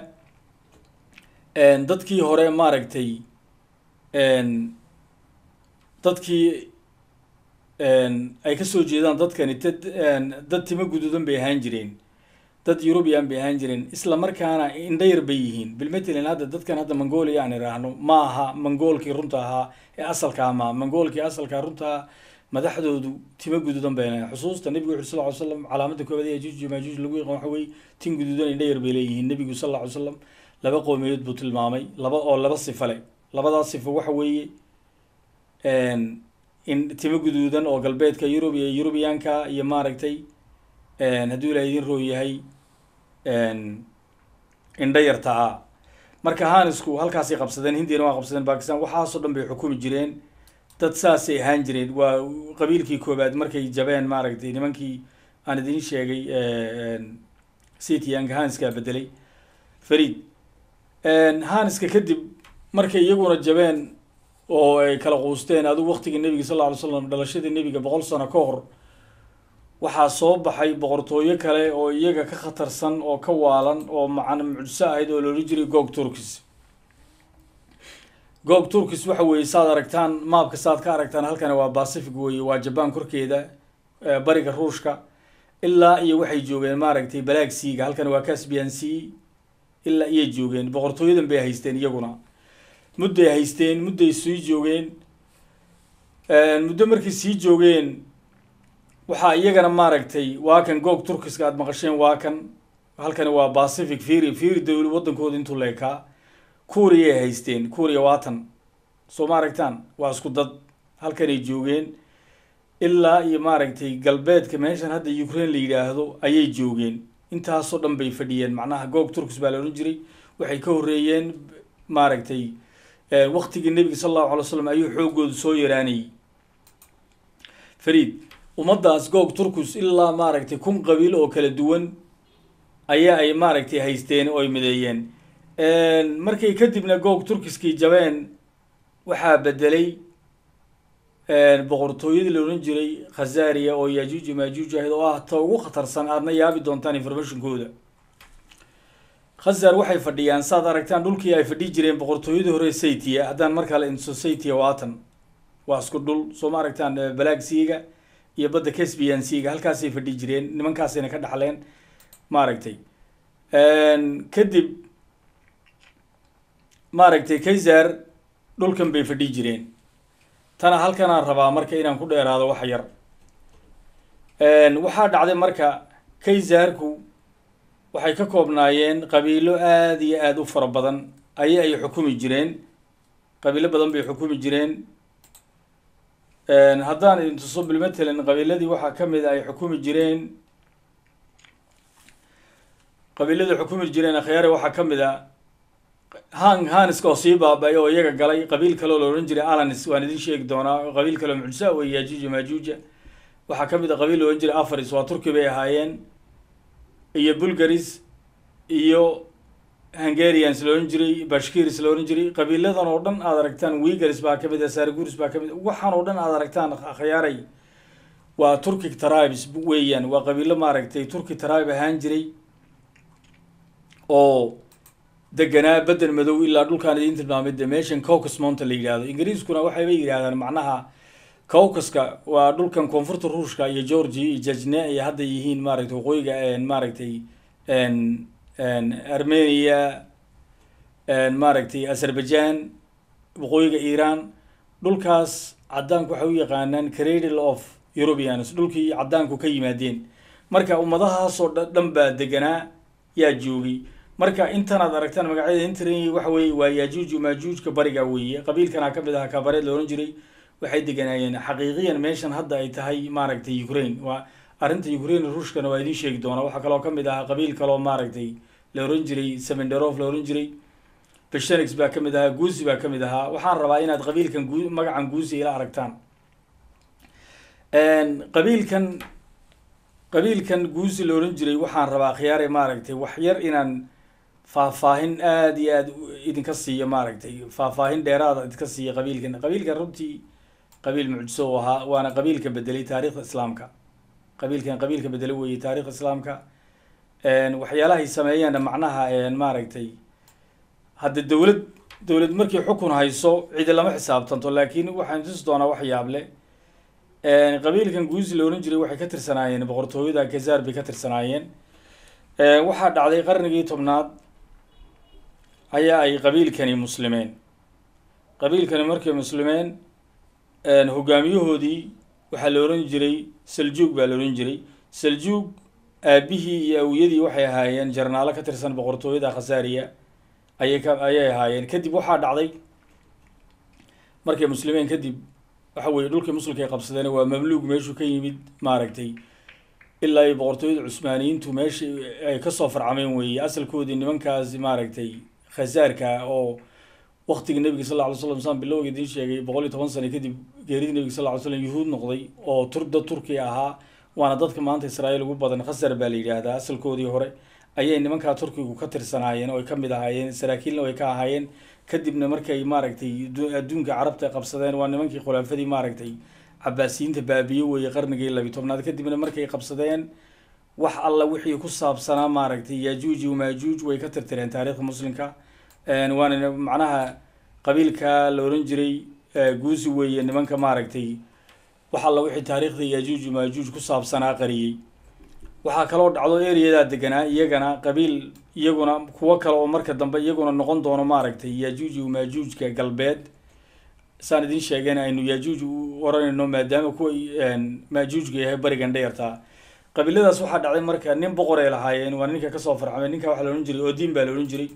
[SPEAKER 1] dadkii hore maaragtay dadkii ay kasoo jeedaan dadkani dad dad timo guduudan bay ahaan jireen dad eurubian bay ahaan jireen isla markaana indhayar bay yihiin bilmatelin hadda dadkan hadda mongolia aan idhaahno ma aha mongoolkii runta ahaa ee asalkaa ma mongoolkii asalkaa runtaa madaxdoodu timo guduudan bay leeyihin xusuusta nebigu wuxu sal ly slam calaamada koobaad ee yajuuj majuuj lagu yaqaan waxa weye tin guduudan indhayar bay leeyihiin nebigu sal alla ly slam laba qowmiyadood buu tilmaamay laba oo laba sifo leh labadaas sifo waxa weeye in timo guduudan oo galbeedka yurub iyo yurubiyaanka iyo maaragtay hadduu ilaa idin roo yahay indha yartaa marka hanisku halkaasay qabsadeen hindiyana waa qabsadeen bakistan waxaasoo dhan bay xukumi jireen dad saasay ahaan jireen waa qabiilkii koobaad markay jabeen maaragtay nimankii aan idin sheegay cityanka haniskaa bedelay farid haniska kadib markay iyaguna jabeen oo ay kala quusteen adigu waqtigii nebiga sal alla ly slam dhalashadii nebiga boqol sano ka hor waxaa soo baxay boqortooyo kale oo iyaga ka khatarsan oo ka waalan oo macana mucjiso ahayd oo loola jiray gog turkis gog turkis waxa weeye saad aragtaan maabka saad ka aragtaan halkani waa pacific weeye waa jaban korkeeda bariga ruushka ilaa iyo waxay joogeen maaragtay balaag seaga halkani waa caspian sea ilaa iyay joogeen boqortooyadan bay haysteen iyaguna mudday haysteen mudday sii joogeen muddo markay sii joogeen waxaa iyagana maaragtay waa kan goog turkiska aada maqasheen waa kan halkani waa pacific firi firi dawli waddankooda intuu leekaa kuuriyay haysteen kuuriya waatan soo ma aragtaan waa isku dad halkanay joogeen ilaa iyo maaragtay galbeedka meeshan hadda ukraine la yidhaahdo ayay joogeen intaasoo dhan bay fadhiyeen macnaha goog turkis baa la odhan jiray waxay ka horreeyeen maaragtay waqtigii nebiga sal allahu alay slam ayuu xoogoodu soo yaraanayay fariid ummaddaas goog turkus ilaa maaragtay kun qabiil oo kala duwan ayaa ay maaragtay haysteen oo ay mideeyeen markay kadibna goog turkiskii jabeen waxaa bedelay boqortooyadii la odhan jiray khazaria oo yajuuj majuuj ahayd oo ah ta ugu khatarsan aadna yaabi doontaan informationkooda khazar waxay fadhiyaan saad aragtaan dhulkii ay fadhi jireen boqortooyadii hore saytia haddaan markaa la inso saytia waatan waa isku dhul soo ma aragtaan balaag siiga iyo badda caspian siiga halkaasay fadhi jireen nimankaasayna ka dhaxleen maaragtay kadib maaragtay kaysar dhulkan bay fadhi jireen tana halkanaan rabaa marka inaan ku dheeraado wax yar waxaa dhacday marka kaysarku waxay ka koobnaayeen qabiilo aada iyo aada u fara badan ayay ay xukumi jireen qabiilo badan bay xukumi jireen haddaan idin tuso bilmatalan qabiiladii waxaa ka mid a ay xukumi jireen qabiiladii xukumi jireen akhyaare waxaa ka mid a han haniska oo sii baaba-ay oo iyaga galay qabiil kaleo la odhan jiray alanis waan idin sheegi doonaa qabiil kaleo mucjisa wey yajuuja majuuja waxaa ka mid a qabiil la odhan jiray afaris waa turki bay ahaayeen iyo bulgaris iyo hungarians la ohan jiray bashkiris la ohan jiray qabiiladan oo dhan aad aragtaan wigars baa kamid ah sarguris baa kamid waxaan oo dhan aad aragtaan khayaaray waa turkic tribes weeyaan waa qabiilo maaragtay turki tribe ahaan jiray oo deganaa bedel madow ilaa dhulkaan idiin tilmaamay de meeshan caucus mounta la yidhahdo ingiriiskuna waxayba yidhahdaan macnaha caucaska waa dhulkan koonfurta ruushka iyo georgia iyo jajne ay hadda yihiin maaragtay waqooyiga maaragtay armenia maaragtay azerbaijan waqooyiga iran dhulkaas caddaanku waxay u yaqaanaan cradle of europeans dhulkii caddaanku ka yimaadeen marka ummadahaasoo dhan baa deganaa yaa joogay marka intanaad aragtaan magacyada intran waxa weye waa yajuuj majuujka bariga weeye qabiilkana kamid aha kabareed la ohan jiray waxay deganaayeen xaqiiqiyan meeshan hadda ay tahay maaragtay ukraine waa arrinta ukraine ruushkana waa idiin sheegi doonaa waxaa kaloo kamid ahaa qabiil kaloo maaragtay la ohan jiray semenderof la ohan jiray beshenix baa kamid ahaa guusi baa kamid ahaa waxaan rabaa inaad qabiilkan gu magacan guusi ila aragtaan qabiilkan qabiilkan guusi la ohan jiray waxaan rabaa khiyaare maaragtay wax yar inaan faahfaahin aada iyo aada idinka siiyo maaragtay faahfaahin dheeraada idinka siiya qabiilkan qabiilkan runtii qabiil mucjiso u ahaa waana qabiilka bedelay taarikhda islaamka qabiilkan qabiilka bedelay weeye taarikhda islaamka waxyaalahay sameeyaanna macnaha maaragtay hadda dowlad dowlad markii xukun hayso cidi lama xisaabtanto laakiin waxaan tusi doonaa wax yaable qabiilkan guusi la ohan jiray waxay ka tirsanaayeen boqortooyada kazar bay ka tirsanaayeen waxaa dhacday qarnigii tobnaad ayaa ay qabiilkani muslimeen qabiilkani markay muslimeen hogaamiyahoodii waxaa la ohan jiray saljuug baa la ohan jiray saljuug aabihii iyo awiyadii waxay ahaayeen jarnaalo ka tirsan boqortooyada khasaariya ayay ka ayay ahaayeen kadib waxaa dhacday markay muslimeen kadib waxa weye dhulkii muslimka ay qabsadeen waa mamluug meeshuu ka yimid maaragtay ilaa iyo boqortooyada cusmaaniyiintu meesha ay kasoo farcameen weeye asalkoodii nimankaas maaragtay khasaarka oo waktigii nabiga sal lla ly slam saan bilowga idiin sheegay boqol iyo toban sano kadib geeridii nabiga sal ly slam yuhuud noqday oo tur dad turkiya ahaa waana dadka maanta israa'iil ugu badan khasar baa la yidhaahdaa asalkoodii hore ayay nimankaa turkigu ka tirsanaayeen oo ay kamid ahaayeen saraakiilna way ka ahaayeen kadibna markay maaragtay adduunka carabta qabsadeen waa nimankii khulaafadii maaragtay cabaasiyiinta baabiye weeye qarnigii labi tobnaad kadibna markay qabsadeen wax alla wixii ku saabsanaa maaragtay yajuuj iyo maajuuj way ka tirtireen taariikhda muslimka waana macnaha qabiilka la ohan jiray guusi weeye nimanka maaragtay wax alla wixii taariikhda yajuuj iyo maajuuj ku saabsanaa qariyey waxaa kaloo dhacdo ereyadaa deganaa iyagana qabiil iyaguna kuwo kale oo marka dambe iyaguna noqon doono maaragtay yajuuj iyo maajuujka galbeed saan idiin sheegeen aynu yajuuj u oranayno maadaama kuwa maajuujka yahay barigan dheertaa qabiiladaas waxaa dhacday marka nin boqor ay lahaayeen waa ninka kasoo farxamay ninka waxaa la odhan jiray odin baa la odhan jiray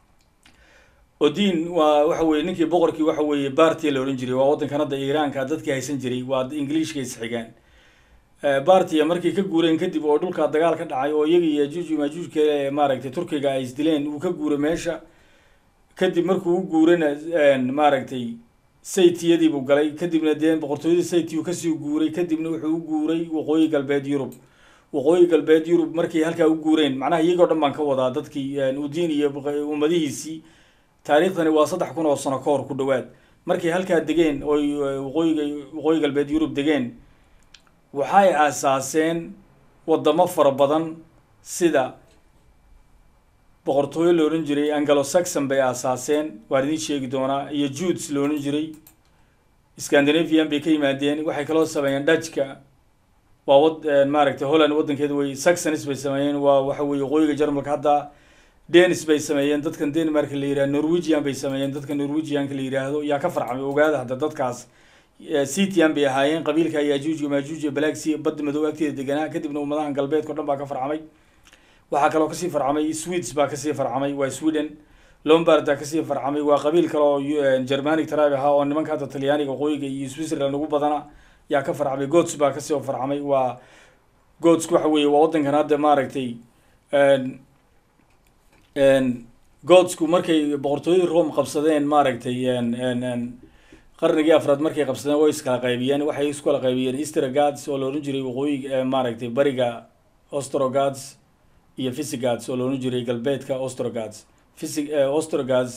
[SPEAKER 1] odin waa waxa weye ninkii boqorkii waxa weeye bartia la odhan jiray waa waddankan hadda iiraanka dadkii haysan jiray waa ingiliishka isxigaan bartia markay ka guureen kadib oo dhulkaa dagaal ka dhacay oo iyagii yajuuj maajuujka maaragtay turkiga ay isdileen uu ka guuray meesha kadib markuu u guurana maaragtay saytiyadii buu galay kadibna dee boqortooyadii saytiyu kasii guuray kadibna wuxuu u guuray waqooyi galbeed yurub waqooyi galbeed yurub markay halkaa u guureen macnaha iyagoo dhan baan ka wadaa dadkii udiin iyo ummadihiisii taariikhdani waa saddex kun oo sano ka hor ku dhawaad markay halkaa degeen oy waqooyiga waqooyi galbeed yurub degeen waxay aasaaseen wadamo fara badan sida boqortooyo la odhan jiray anglo saxon bay aasaaseen waan idiin sheegi doonaa iyo judes la odhan jiray scandinavian bay ka yimaadeen waxay kaloo sameeyeen dajka waa wad maaragtay holland waddankeeda wey saxonis bay sameeyeen waa waxa weye waqooyiga jarmalka hadda denis bay sameeyeen dadkan denmark la yihahdo norwegian bay sameeyeen dadka norwegianka la yidhaahdo yaa ka farcamay ogaada hadda dadkaas citian bay ahaayeen qabiilka yajuuj iyo maajuuj iyo black sea badda madow agteeda deganaa kadibna ummadahan galbeedka o dhan baa ka farcamay waxaa kaloo kasii farcamay swedes baa kasii farcamay waa sweden lombarda kasii farcamay waa qabiil kale oo germanic tribe ahaa oo nimanka hadda talyaaniga waqooyiga iyo switzerland ugu badana yaa ka farcamay gods baa kasii farcamay waa godsku waxa weeye waa waddankan hadda maaragtay godsku markay boqortooyadii rome qabsadeen maaragtay qarnigii afraad markay qabsadeen way iskala qaybiyeen waxay iskala qaybiyeen eastergads oo la odhan jiray waqooyiga maaragtay bariga ostrogads iyo visigads oo la odhan jiray galbeedka ostrogads physig ostrogas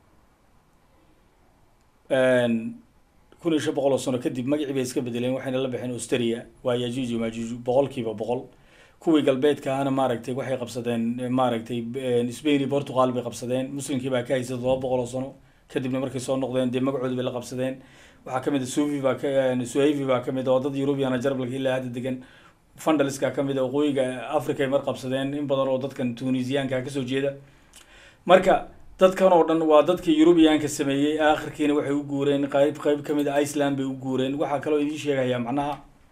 [SPEAKER 1] kun iyo shan boqol oo sano kadib magacii bay iska bedeleen waxayna la baxeen austria waa yajuuj iyo majuuj boqol kiiba boqol kuwii galbeedka ahna maaragtay waxay qabsadeen maaragtay spain iyo portugal bay qabsadeen muslimkii baa ka haysay todoba boqol oo sano kadibna markay soo noqdeen dee magacoodi bay la qabsadeen waxaa kamid a suvi baa ka suhavi baa kamid a oo dad eurubiana jarbalka ilaa hadda degan fundaliska kamid a waqooyiga africa ay mar qabsadeen in badan oo dadkan tunisiyaanka kasoo jeeda marka dadkan oo dhan waa dadkii eurubiyaanka sameeyey aakhirkiina waxay u guureen qayb qayb kamid a iceland bay u guureen waxaa kaloo idiin sheegayaa macnaha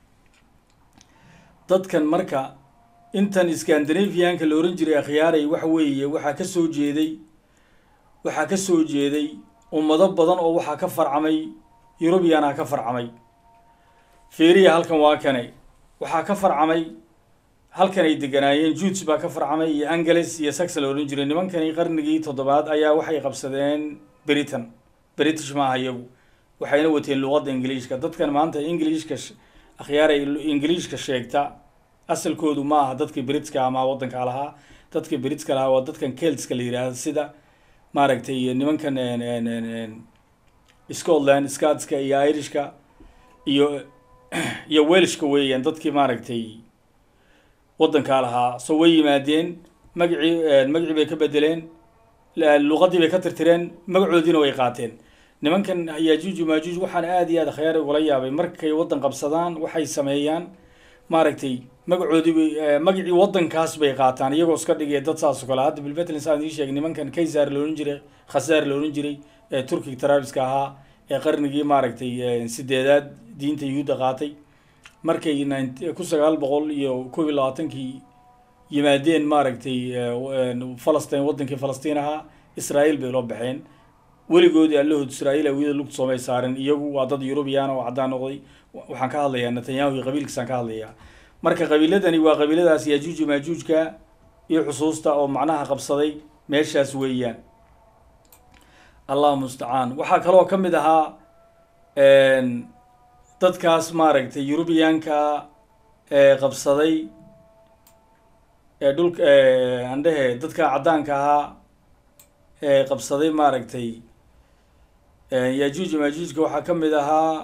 [SPEAKER 1] dadkan marka intan scandinavianka la oran jiray akhyaaray waxa weeye waxaa kasoo jeeday waxaa kasoo jeeday ummado badan oo waxaa ka farcamay eurubiana ka farcamay feriya halkan waa kanay waxaa ka farcamay halkan ay deganaayeen juuds baa ka farcamay iyo angeles iyo sax la odhan jiray nimankani qarnigii toddobaad ayaa waxay qabsadeen britain british maaha iyagu waxayna wateen luqadda ingiliishka dadkan maanta ingiliishka akhyaaray ingiliishka sheegta asalkoodu ma aha dadkii britska ama waddanka lahaa dadkii britska lahaa waa dadkan keltska la yidhaahda sida maaragtay nimankan scotland scotska iyo irishka iyo iyo welshka weeyaan dadkii maaragtay waddankaa lahaa so way yimaadeen magacii magacii bay ka bedeleen luqadii bay ka tirtireen magacoodiina way qaateen nimankan yajuuj majuuj waxaan aada iyo aad khyaar ugula yaabay markay waddan qabsadaan waxay sameeyaan maaragtay magacoodii bay magacii waddankaas bay qaataan iyagoo iska dhigaya dad saas oo kale hadda bilbetlin saan idiin sheegay nimankan kaysar la odhan jiray khasaar la odhan jiray ee turkiga tarabiska ahaa ee qarnigii maaragtay sideedaad diinta yuhuudda qaatay markay kun sagaal boqol iyo kob iyo labaatankii yimaadeen maaragtay falastiin waddankii falastiin ahaa israael bay loo baxeen weligoodii allahood israael awiyada lugta soomay saaren iyagu waa dad eurubiyaana oo caddaan noqday waxaan ka hadlayaa netanyahu iyo qabiilkiisaan ka hadlayaa marka qabiiladani waa qabiiladaas yajuuji majuujka iyo xusuusta oo macnaha qabsaday meeshaas weeyaan allah mustacaan waxaa kaloo ka mid ahaa dadkaas maaragtay eurubiyaanka ee qabsaday ee dhulka andhehe dadka caddaanka ahaa ee qabsaday maaragtay yajuuji majuujka waxaa ka mid ahaa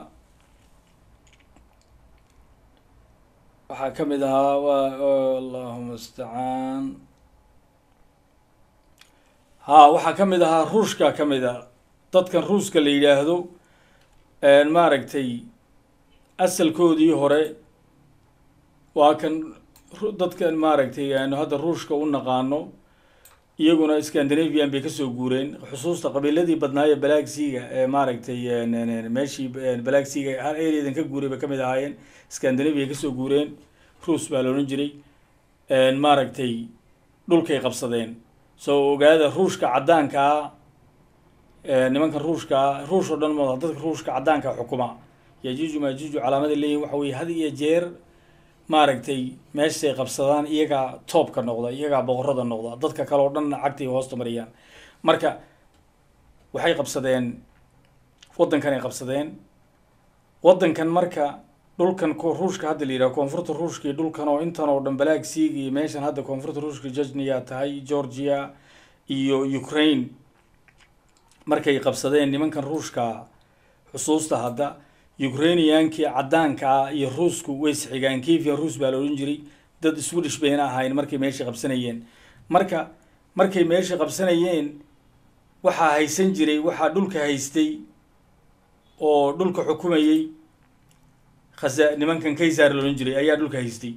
[SPEAKER 1] waxaa ka mid ahaa wa allahu mustacaan ha waxaa ka mid ahaa ruushka ka mid a dadkan ruuska la yidhaahdo maaragtay asalkoodii hore waa kan dadkan maaragtay aanu hadda ruushka u naqaano iyaguna scandinavian bay kasoo guureen xusuusta qabiiladii badnaaye balagsiga ee maaragtay meeshii balagsiga hal areadan ka guuray bay kamid ahaayeen scandinavia kasoo guureen ruus baa la odhan jiray maaragtay dhulkay qabsadeen soo ogaada ruushka caddaankaa nimankan ruushkaa ruush oo dhan mada dadka ruushka caddaanka xukuma yajuuju majuuju calaamada leeyihin waxa weye had iyo jeer maaragtay meeshay qabsadaan iyagaa toobka noqda iyagaa boqorada noqda dadka kale oo dhanna cagtay hoosta mariyaan marka waxay qabsadeen waddankan ay qabsadeen waddankan marka dhulkan ruushka hadda la yidhaha koonfurta ruushka iyo dhulkan oo intan oo dhan balaag siiga iyo meeshan hadda koonfurta ruushka jejniya tahay georgia iyo ukraine markay qabsadeen nimankan ruushka xusuusta hadda ukrainiyankii caddaanka ah iyo ruusku way isxigaan kevia ruus baa la odhan jiray dad swedish bayna ahayn markay meesha qabsanayeen marka markay meesha qabsanayeen waxaa haysan jiray waxaa dhulka haystay oo dhulka xukumayey khasa nimankan kaysar la odhan jiray ayaa dhulka haystay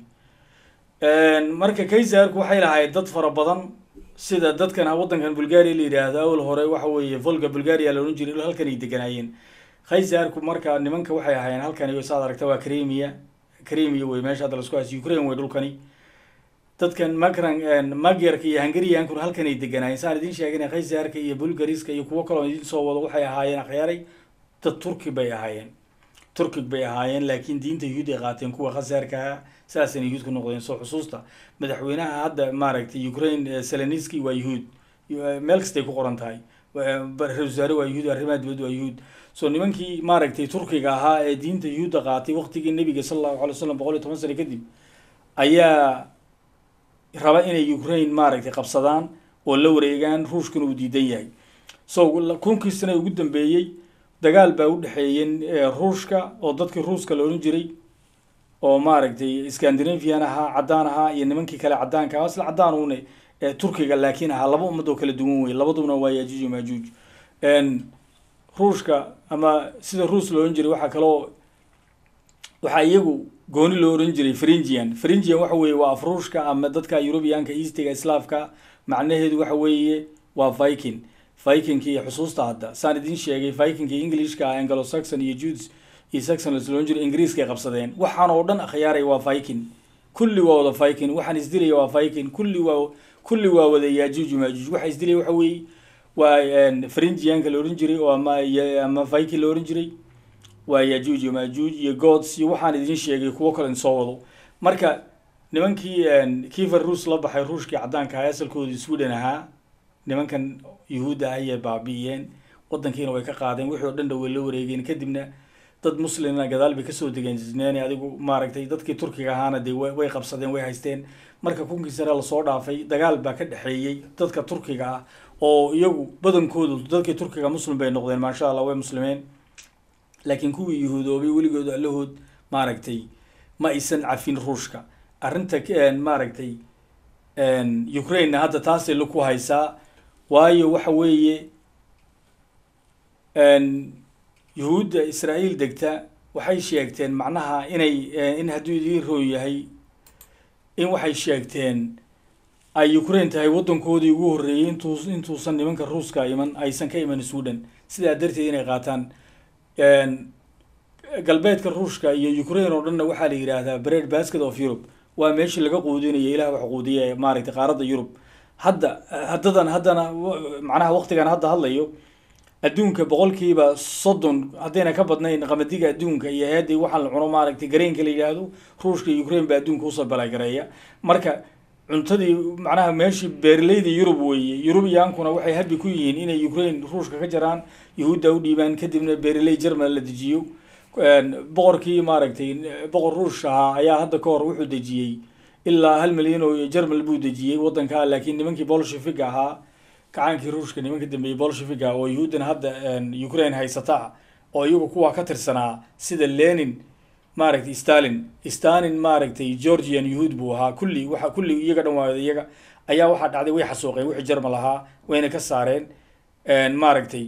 [SPEAKER 1] marka kaysarku waxay lahayd dad fara badan sida dadkan waddankan bulgaria la yidhaahdo awal hore waxa weeye volga bulgaria la odhan jiray halkan ay deganaayeen kaysarku marka nimanka waxay ahaayeen halkani saad aragta waa cremia cremia wey meesha hadda lasku haysa ukraine wey dhulkani dadkan macran magyarka iyo hungariankuna halkan ay deganaayeen saan idiin sheegana kaysarka iyo bulgariska iyo kuwo kaloo idiin soo wado waxay ahaayeen akhyaaray dad turki bay ahaayeen turkig bay ahaayeen laakiin diinta yuhuud ay qaateen kuwa khasaarkaa saasayna yuhuud ku noqdeen soo xusuusta madaxweynaha hadda maaragtay ukraine seleniski waa yuhuud meel kastay ku qoran tahay ra-isul wasaare waa yuhuud arrimaha dibadda waa yuhuud so nimankii maaragtay turkiga ahaa ee diinta yuhuudda qaatay waqtigii nebiga sala allahu alay slam boqol iyo toban sano kadib ayaa raba inay ukraine maaragtay qabsadaan oo la wareegaan ruushkuna uu diidan yahay so kunkii sane ugu dambeeyey dagaal baa u dhexeeyey ruushka oo dadkii ruuska la odhan jiray oo maaragtay scandinavian ahaa caddaan ahaa iyo nimankii kale caddaanka ahaa isla caddaan uune turkiga laakiin ahaa laba ummad oo kala duwan wey labadubna waa yajuuj iyo maajuuj ruushka ama sida ruus la odhan jiray waxaa kaloo waxaa iyagu gooni loo ohan jiray fringian fringian waxa weeye waa afruushka ama dadka eurubianka eastiga islaafka macnaheedu waxa weeye waa viking vikingki iyo xusuusta hadda saan idiin sheegay vikingki englishka anglo saxon iyo judes iyo saxon lasloohan jiray ingiriiskay qabsadeen waxaan oo dhan akhyaaray waa viking kulli waa wada viking waxaan isdilaya waa viking kulli waa kulli waa wada yajuuj maajuuj waxa isdilaya waxa weeye waa fringianka la ohan jiray oo ama ama viking la ohan jiray waa yajuuj iyo maajuuj iyo gods iyo waxaan idiin sheegay kuwo kalen soo wado marka nimankii kiifer ruus la baxay ruushkii caddaanka ahaa asalkoodii sweden ahaa nimankan yuhuudda ah ayay baabi'iyeen waddankiina way ka qaadeen wixii oo dhan dha way la wareegeen kadibna dad muslimna gadaal bay kasoo degeen jisneeni adigu maaragtay dadkii turkiga ahaana dee way qabsadeen way haysteen marka kunkii sare lasoo dhaafay dagaal baa ka dhexeeyey dadka turkiga ah oo iyagu badankoodu dadkii turkiga muslim bay noqdeen maasha allah way muslimeen laakiin kuwii yuhuudoobay weligood allahood maaragtay ma aysan cafin ruushka arrinta maaragtay ukrainena hadda taasay laku haysaa waayo waxa weeye yuhuudda israa'iil degta waxay sheegteen macnaha inay in hadduu idiin rooy yahay in waxay sheegteen ay ukraine tahay waddankoodii ugu horreeyey intuu intuusan nimanka ruuska iman aysan ka iman sweden sidaa darteed inay qaataan galbeedka ruushka iyo ukraine oo dhanna waxaa la yidhaahdaa bread basket of europe waa meeshii laga quudinayo ilaah wax quudiya maaragtay qaaradda yurub hadda haddadan haddana macnaha waqtigan hadda hadlayo adduunka boqolkiiba soddon haddayna ka badnayn qamadiga adduunka iyo hay-addii waxaa la cuno maaragtay gareenka la yidhaahdo ruushka iyo ukraine baa adduunka usoo balagareeya marka cuntadii macnaha meeshii beeraleyda yurub weeye yurubyaankuna waxay habi ku yihiin inay ukraine ruushka ka jaraan yahuudda u dhiibaan kadibna beeraley german la dejiyo boqorkii maaragtay boqor ruush ahaa ayaa hadda ka hor wuxuu dejiyey ilaa hal milyan oo germal buu dejiyey waddanka laakiin nimankii bolshevig ahaa gacaankii ruushka nimanka dambeeyey bolsheviga oo yuhuuddana hadda ukraine haysata oo iyagu kuwa ka tirsanaa sida lenin maaragtay stalin stalin maaragtay georgian yuhuud buu ahaa kulli waxa kulli iyaga dhan waa iyaga ayaa waxaa dhacday way xasuuqeen wixii jermal ahaa wayna ka saareen maaragtay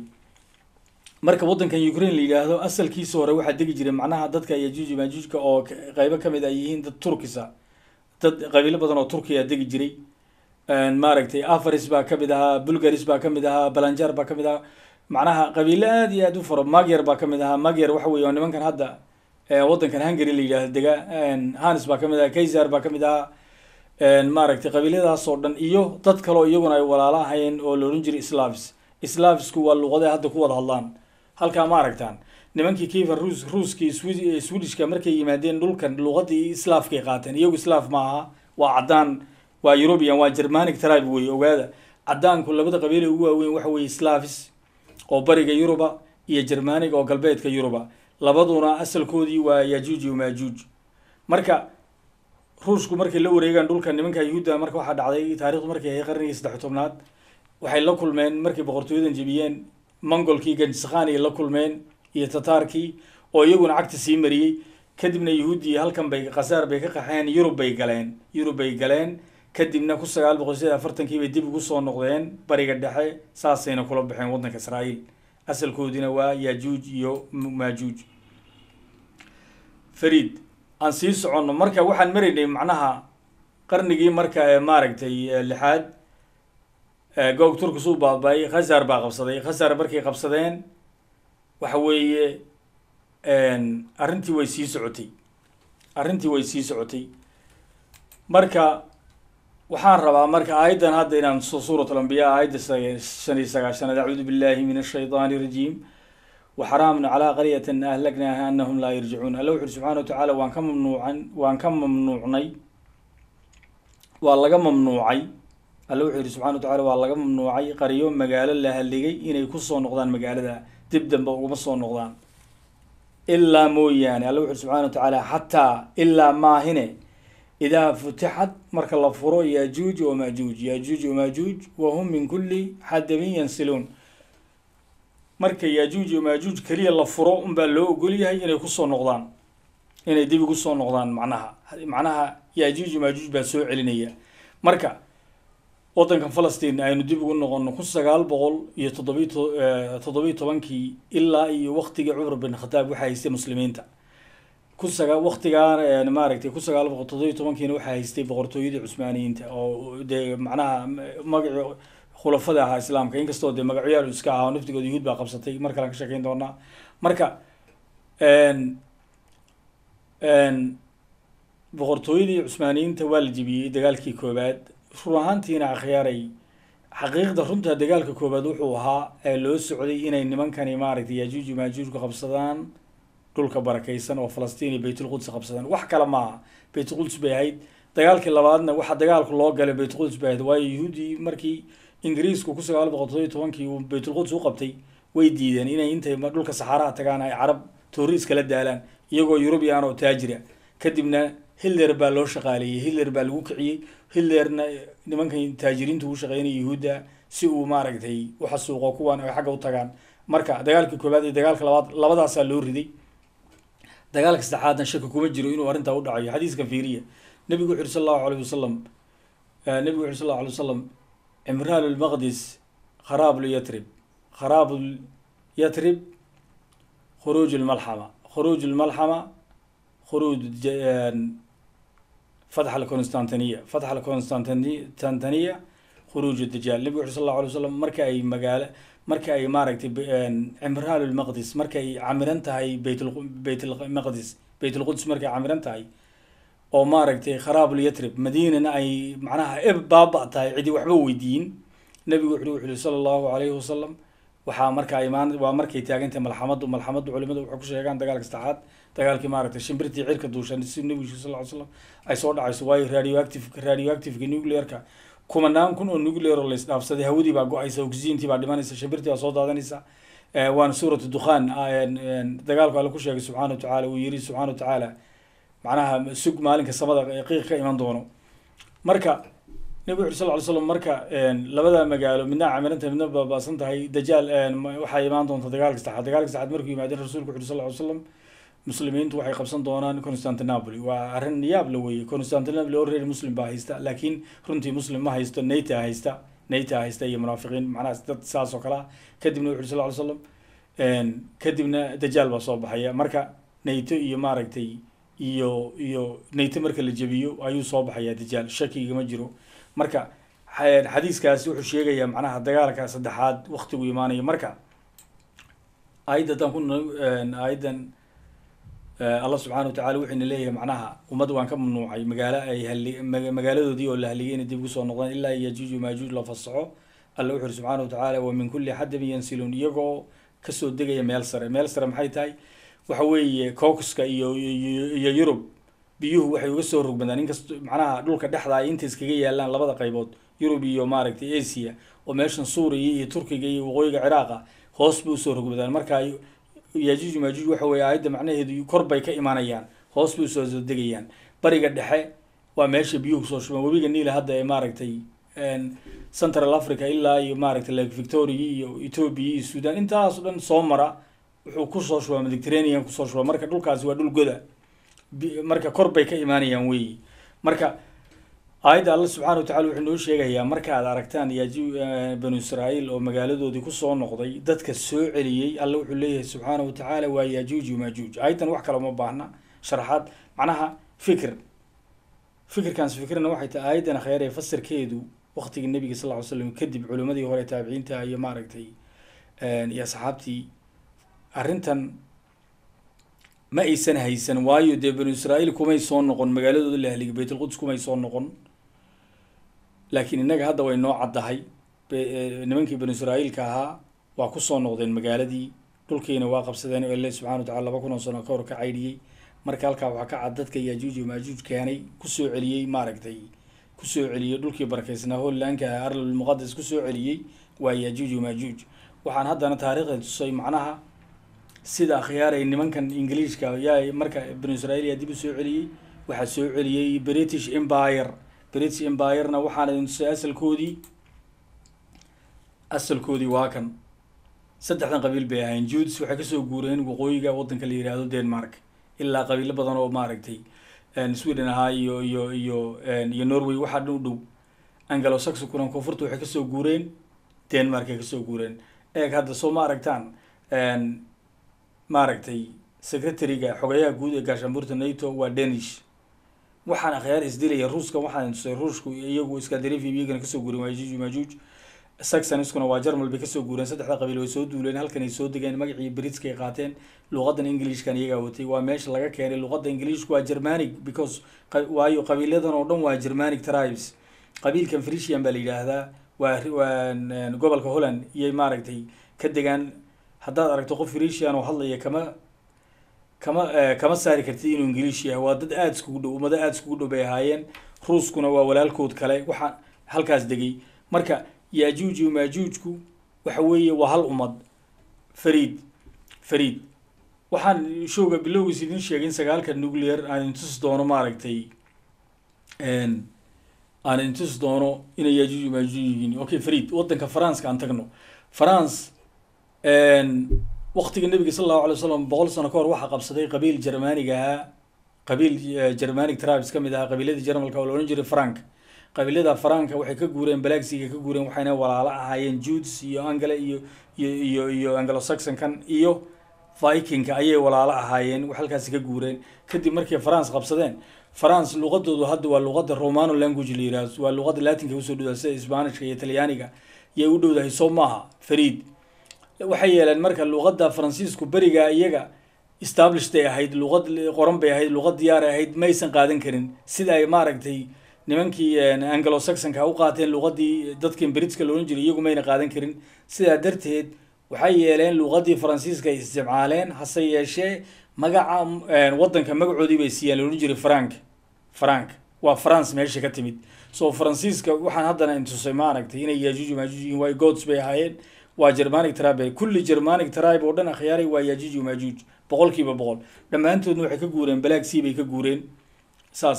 [SPEAKER 1] marka waddankan ukraine la yidhaahdo asalkiisa hore waxaa degi jiray macnaha dadka yajuuj maajuujka oo qeybo kamid ay yihiin dad turkisa dad qabiilo badan oo turkiya degi jiray maaragtay afaris baa kamid ahaa bulgaris baa kamid ahaa balanjar baa kamid ahaa macnaha qabiilo aad iyo aad u faro magyar baa kamid ahaa magyar waxa weye nimankan hadda waddankan hungary la yidhahdo dega hanis baa kamid ahaa kaysar baa kamid ahaa maaragtay qabiilyadaas oo dhan iyo dad kaleo iyaguna ay walaalo ahayeen oo la odhan jiray slavis slavisku waa luqaday hadda ku wada hadlaan halkaa ma aragtaan nimankii kiifer ruus ruuskii swedishka markay yimaadeen dhulkan luqadii islaafkay qaateen iyagu islaaf ma aha waa caddaan waa european waa germanic tribe wey ogaada caddaanku labada qabiile ugu waaweyn waxa weye slavis oo bariga yuruba iyo germanic oo galbeedka yuruba labaduna asalkoodii waa yajuuj iyo maajuuj marka ruushku markay la wareegaan dhulka nimanka yuhuudda marka waxaa dhacday taarikhdu markay ahay qarnigii saddex tobnaad waxay la kulmeen markay boqortooyadan jebiyeen mongolkii ganjiskhani la kulmeen iyo tataarkii oo iyaguna cagta sii mariyey kadibna yuhuuddii halkan bay khasaar bay ka qaxeen yurub bay galeen yurub bay galeen kadibna ku sagaal boqol sideed afartankii bay dib ugu soo noqdeen bariga dhexe saasayna kula baxeen waddanka israa'iil asalkoodina waa yajuuj iyo maajuuj fariid aan sii soconno marka waxaan maraynay macnaha qarnigii marka maaragtay lixaad goog turkis uu baaba-ay khazar baa qabsaday khazar markay qabsadeen waxa weeye arrintii way sii socotay arrintii way sii socotay marka waxaan rabaa marka aayaddan hadda inaan suurat alambiya aayadda shan iyo sagaashanaad acuudu billahi min ashayطaani irajiim waxaraamna calaa qaryatan ahlaknaha anahum laa yarjicuun alla wuxu uri subxana watacaala waan ka mamnuucan waan ka mamnuucnay waa laga mamnuucay alla wuxuu yihi subxana watacala waa laga mamnuucay qaryo magaalo la haligay inay kusoo noqdaan magaalada dib dambe uguma soo noqdaan ilaa mooyaane alla wuxu uri subxana watacaala xataa ilaa maahine idaa futixat marka la furo yajuuj wamajuuj yajuuj wamajuuj wahum min kuli xadabin yansiluun marka yajuuj wamajuuj keliya la furo unbaa loo ogol yahay inay kusoo noqdaan inay dib ugu soo noqdaan macnaha macnaha yajuuj wamajuuj baa soo celinaya marka waddankan falastiin aynu dib ugu noqono kun sagaal boqol iyo toddobiy to toddobiy tobankii ilaa iyo waktigii cumar bin khataab waxaa haystay muslimiinta kun sagaa waktigaan maaragtay kun sagaal boqol toddobiy tobankiina waxaa haystay boqortooyadii cusmaaniyiinta oo dee macnaha magaci khulafada ahaa islaamka inkastoo dee magacyaal iska ahaa naftigooda yuhuud baa qabsatay mar kalean ka sheekeyn doonaa marka boqortooyadii cusmaaniyiinta waa la jebiyey dagaalkii koowaad run ahaantiina akhyaaray xaqiiqda runta dagaalka koowaad wuxuu ahaa ee loo socday inay nimankani maaragtay yajuuj maajuujka qabsadaan dhulka barakaysan oo falastiin iyo baytulquds qabsadaan wax kale maaha baytulquds bay ahayd dagaalkii labaadna waxa dagaalku loo galay baytulquds bay ahayd waayo yuhuudii markii ingiriisku ku sagaal boqol toddobiy tobankii uu baytulquds u qabtay way diideen inay intay dhulka saxaaraha tagaan ay carab toori iskala daalaan iyagoo yurubiyan oo taajira kadibna hitler baa loo shaqaaleeyey hitler baa lagu kiciyey hitlerna nimankan taajiriinta ugu shaqeynaya yuhuudda si uu maaragtay uxasuuqo kuwan ay xagga u tagaan marka dagaalkii koowaad iyo dagaalka labaad labadaasaa loo riday dagaalka saddexaadna shaki kuma jiro inuu arrintaa u dhacayo xadiiska fiiriya nabigu wuxu uri sal allahu alayh wasalam nabigu wuxu uri sal allahu alay wasalam cimraan lmaqdis kharaab lyatrib kharaab yatrib khuruuj lmalxama khuruuj lmalxama khuruuj fatx alconstantiniya fatx alconstantiniya khuruuj dajaal nabigu wuxu sal allahu alay wasalam marka ay magaalo marka ay maaragtay cimraan lmaqdis marka ay camiran tahay bayt baytlmaqdis baytlquds markay camiran tahay oo maaragtay kharaabulyatrib madiinana ay macnaha eb baaba tahay cidi waxba weydiin nabigu wuxu wuxu uri sala allahu alayhi wasalam waxaa markaa imaan waa markay taagantahay malxamadu malxamadu culimadu waxay ku sheegaan dagaalka saddexaad dagaalkii maaragtay shimbirtii cirka duushan si nabigu sal ly slam ay soo dhacayso waayo radioactive radioactiveka nuclearka kumanaan kun oo nuclear oo laisdhaafsaday hawadii baa go-aysa oxygentii baa dhimanaysa shimbirtii baa soo daadanaysa waana suuratu dukhaan dagaalku alle ku sheegay subxana wa tacaala uu yiri subxana wa tacaala macnaha sug maalinka samada qiiq ka iman doono marka nabi wuxu sal ly slam marka labada magaalo midna camiranta midna baabaasan tahay dajaal waxaa imaan doonta dagaalka saddexaad dagaalka saddexaad markuu yimaadeen rasuulku wuxu sal ly slam muslimiintu waxay qabsan doonaan constantinopoli waa arrin yaab la weeye constantinopoli already muslim baa haysta laakiin runtii muslim ma haysto nata haysta nata haysta iyo munaafiqiin macnaha dad saas oo kale ah kadibna wuxu sal ly slam kadibna dajaal baa soo baxaya marka nato iyo maaragtay iyo iyo nato marka la jebiyo ayuu soo baxaya dajaal shakigama jiro marka xadiiskaasi wuxuu sheegayaa macnaha dagaalka saddexaad waktigu imaanayo marka aayaddan ku aayaddan allah subxana wa tacala wuxuuna leeyahay macnaha ummad waan ka mamnuucay magaalo ay hali magaaladoodii oo la haligay inay dib ugu soo noqdaan ilaa yajuuj maajuuj la fasaxo alla wuxu uri subxana wa tacaala wa min kulli xadabin yansiluun iyagoo kasoo degaya meel sare meel sare maxay tahay waxa weeye caucuska iyo iyo yurub biyuhu waxay uga soo rogmadaan inkast macnaha dhulka dhexda ay inta iskaga yaalaan labada qaybood yurub iyo maaragtay asia oo meeshan suuriya iyo turkiga iyo waqooyiga ciraaqa hoos bay usoo rogmadaan marka yajuuj maajuuj waxa weye aayadda macnaheedu kor bay ka imanayaan hoos bay usoo soo degayaan bariga dhexe waa meesha biyuhu kusoo shubaan webiga niila hadda ee maaragtay central africa ilaa iyo maaragtay lake victoria iyo ethoobia iyo sudan intaas o dhan soo mara wuxuu kusoo shubaa mediterranean kusoo shubaa marka dhulkaasi waa dhul goda marka kor bay ka imaanayaan weyi marka aayadda alla subxana wa tacala wuxuu noo sheegayaa marka aad aragtaan yaaju banu israa'iil oo magaaladoodii kusoo noqday dadka soo celiyey alla wuxuu leeyahay subxaana wa tacaala waa yajuuj maajuuj aayaddan wax kale uma baahna sharaxaad macnaha fikir fikirkaans fikirna waxay tahay aayaddan khayr ee fasirkeedu waqtigii nabiga sal ly slam kadib culimadii hore taabiciinta iyo maaragtay iyo asxaabtii arrintan ma aysan haysan waayo dee banu israa'iil kumay soo noqon magaaladooda la haligay baytulquds kumay soo noqon laakiin innaga hadda way noo caddahay nimankii banu israa'iilka ahaa waa kusoo noqdeen magaaladii dhulkiina waa qabsadeen oo ile subxana wa tacala laba kun oo sano ka hor ka caydhiyey marka halkaa waxaa ka cad dadka yajuuj iyo maajuuj keenay kusoo celiyey maaragtay kusoo celiyey dhulkii barakaysnaa hollaanka ah arlul muqadas kusoo celiyey waa yajuuj iyo maajuuj waxaan haddana taariikhda tusay macnaha sida akhyaaray nimankan ingiliishka yaa marka banu israa'iil yaa dib u soo celiyey waxaa soo celiyey british empire british empirena waxaana idin tusay asalkoodii asalkoodii waa kan saddexdan qabiil bay ahayn judes waxay kasoo guureen waqooyiga waddanka la yihahdo denmark ilaa qabiilo badan oo maaragtay sweden ahaa iyo iyo iyo iyo norway waxaa dhan u dhow angalo saxonkuna koonfurta waxay kasoo guureen denmark ay kasoo guureen eeg hadda soo ma aragtaan maaragtay secretary-ga xogeyaha guud ee gaashaanbuurta nato waa danish waxaan akhyaar isdilaya ruuska waxaan tusay ruushku iyagu scandinavia iyagana kasoo guureen waa yajuuj majuuj saxoniskuna waa jarmal bay kasoo guureen saddexda qabiil way soo duuleen halkan ay soo degeen magacii britska ay qaateen luqadan englishkan iyagaa watay waa meesha laga keenay luqada englishku waa germanic because waayo qabiiladan oo dhan waa germanic tribes qabiilkan frisian baa la yidhaahdaa waa waa gobolka holland iyay maaragtay ka degaan haddaad aragto qof frisian oo hadlaya kama kama kama saari kartid inuu ingiliish yahay waa dad aada iskugu dhow ummado aada iskugu dhow bay ahaayeen ruuskuna waa walaalkood kale waxaa halkaas degay marka yajuuj iyo majuujku waxa weeye waa hal ummad fariid fariid waxaan showga bilowgiis idin sheegay in sagaalka nuclear aan intusi doono maaragtay aan intusi doono inay yajuuj iyo majuuj yihiin okay fariid waddanka faranska aan tagno france waktiga nabiga sala allahu alay wasalam boqol sano ka hor waxaa qabsaday qabiil germaniga ahaa qabiil germanic tribes ka mid ahaa qabiiladii jarmalka oo la odhan jiray frank qabiilada faranka waxay ka guureen balagsiga ka guureen waxayna walaalo ahaayeen judes iyo angale iyo iyo iyo iyo anglo saxonkan iyo vikingka ayay walaalo ahaayeen halkaasi ka guureen kadib markay france qabsadeen france luqadoodu hadda waa luqada romano language la yihahdo waa luqada latinka usoo dhowdaa sida sbanishka iyo talyaaniga yay u dhowdahay soo maaha fariid waxay yeeleen marka luqada faransiisku beriga iyaga established ay ahayd luqad qoran bay ahayd luqad diyaar ay ahayd maysan qaadan karin sida ay maaragtay nimankii anglo saxonka u qaateen luqadii dadkan britska la odhan jiray iyagu mayna qaadan karin sidaa darteed waxay yeeleen luqadii faransiiska ay isticmaaleen hase yeeshee magaca waddanka magacoodii bay siiyeen la odhan jiray frank frank waa france meesha ka timid so faransiiska waxaan haddana intusay maaragtay inay yajuuj majuuj yihiin waa gods bay ahaayeen waa germanic tribe kulli germanic tribe oo dhan akhyaaray waa yajuuj majuuj boqol kiiba boqol dhammaantoodna waxay ka guureen black sea bay ka guureen saas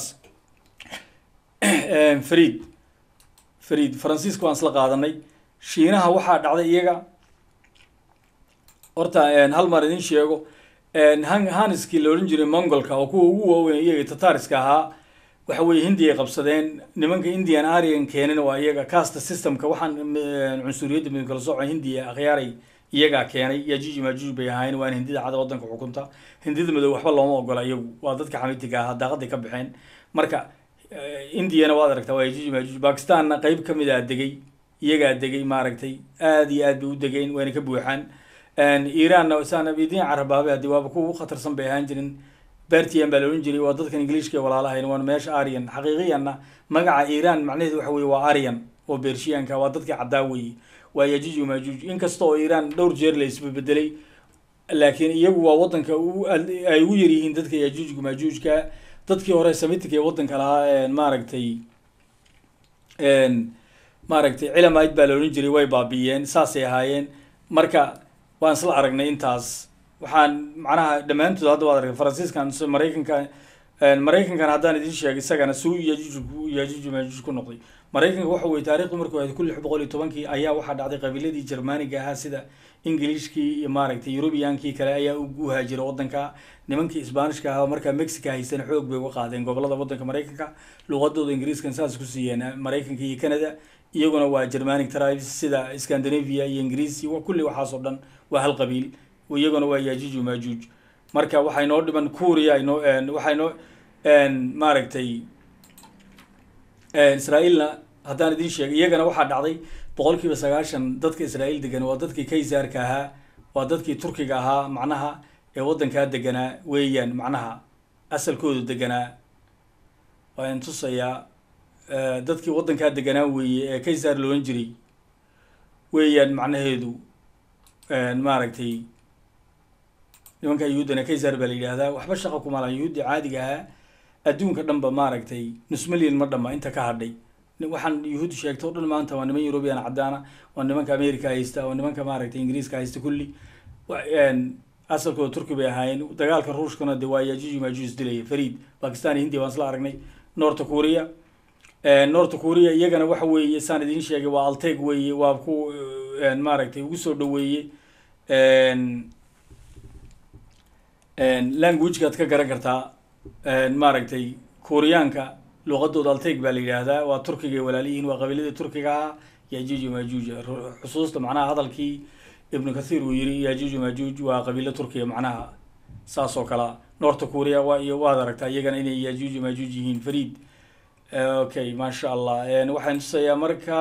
[SPEAKER 1] fariid fariid faransiiska waan isla qaadanay shiinaha waxaa dhacday iyaga horta hal mar idin sheego haniskii la odhan jiray mongolka oo kuwa ugu waaweyn iyaga tatariska ahaa waxa weye hindi ay qabsadeen nimanka indian arian keenin waa iyaga casta systemka waxaan cunsuriyadda midin kala sooco hindiya akhyaaray iyagaa keenay yajuuj majuuj bay ahaayeen waana hindida cada waddanka xukunta hindida madow waxba looma ogola iyagu waa dadka xamitiga ahaa daaqaday ka baxeen marka indiyana waad aragtaa waa yajuuj majuuj bakistanna qeyb ka mid a degay iyagaa degay maaragtay aada iyo aad bay u degeen wayna ka buuxaan iranna saan idin carabaabe haddii waaba kuwa ugu khatarsan bay ahaan jirin bertian baa la odhan jiray waa dadkan ingiliishka walaalahayn waana meesha arian xaqiiqiyanna magaca iran macnaheedu waxa weye waa arian oo bershiyaanka waa dadkii caddaa weeye waa yajuuj majuuj inkasta oo iran dhowr jeer la isbebedelay laakiin iyagu waa waddanka ay ugu yaryihiin dadka yajuujka majuujka dadkii hore samitic ee waddanka lahaa maaragtay maaragtay cilamid baa la odhan jiray way baabiiyeen saasay ahaayeen marka waan isla aragnay intaas waxaan macnaha dhammaantood hadda waad argay faransiiskan maraykanka maraykankan haddaan idin sheegay isagana suu yajuuj yajuuj majuuj ku noqday maraykanka waxa weye taarikhdu markuu ahayd kun lix boqol iyo tobankii ayaa waxaa dhacday qabiiladii germaniga ahaa sida ingiliishkii iyo maaragtay eurubiyankii kale ayaa u haajira waddanka nimankii isbaanishka ahaa markaa mexica haysana xoog bay uga qaadeen gobolada waddanka maraykanka luqadooda ingiriiskan saas ku siiyeen maraykanka iyo canada iyaguna waa germanic tribes sida scandinavia iyo ingiriis iyo kulli waxaas oo dhan waa hal qabiil iyaguna waa yajuuj majuuj marka waxay noo dhiman kuria inoo waxay noo maaragtay israaeilna haddaan idin sheegay iyagana waxaa dhacday boqol kiiba sagaashan dadka israaeil degan waa dadkii kaysaarka ahaa waa dadkii turkiga ahaa macnaha ee waddankaa deganaa weeyaan macnaha asalkoodu deganaa waan tusayaa dadkii waddankaa deganaa weeye ee kaysaar loolan jiray weeyaan macnaheedu maaragtay nimanka yuhuuddana kaysar baa la yidhaahdaa waxba shaqa kumala yuhuudda caadiga ahaa adduunka dhanba maaragtay nus milyan ma dhama inta ka hadhay waxaan yuhuud sheegto o dhan maanta waa niman eurubian caddaana waa nimanka america haysta waa nimanka maaragtay ingiriiska haysta kulli asalkooda turki bay ahaayeen dagaalka ruushkana de waa yajuuj majuus dilaya fariid bakistan iyo hindiya waan isla aragnay north korea north korea iyagana waxa weeye saan idiin sheegay waa alteg weeye waa ku maaragtay ugu soo dhaweeye languagekaad ka garan kartaa maaragtay koreyaanka luqadooda alteg baa la yidhaahdaa waa turkiga walaaliyihiin waa qabiiladii turkiga ah yajuuj majuuj xusuusta macnaha hadalkii ibnu kathiir uu yiri yajuuj majuuj waa qabiilo turkiya macnaha saas oo kalea north korea waa iyo waad aragtaa iyagana inay yajuuj majuuj yihiin fariid okay maasha allah waxaan tusayaa marka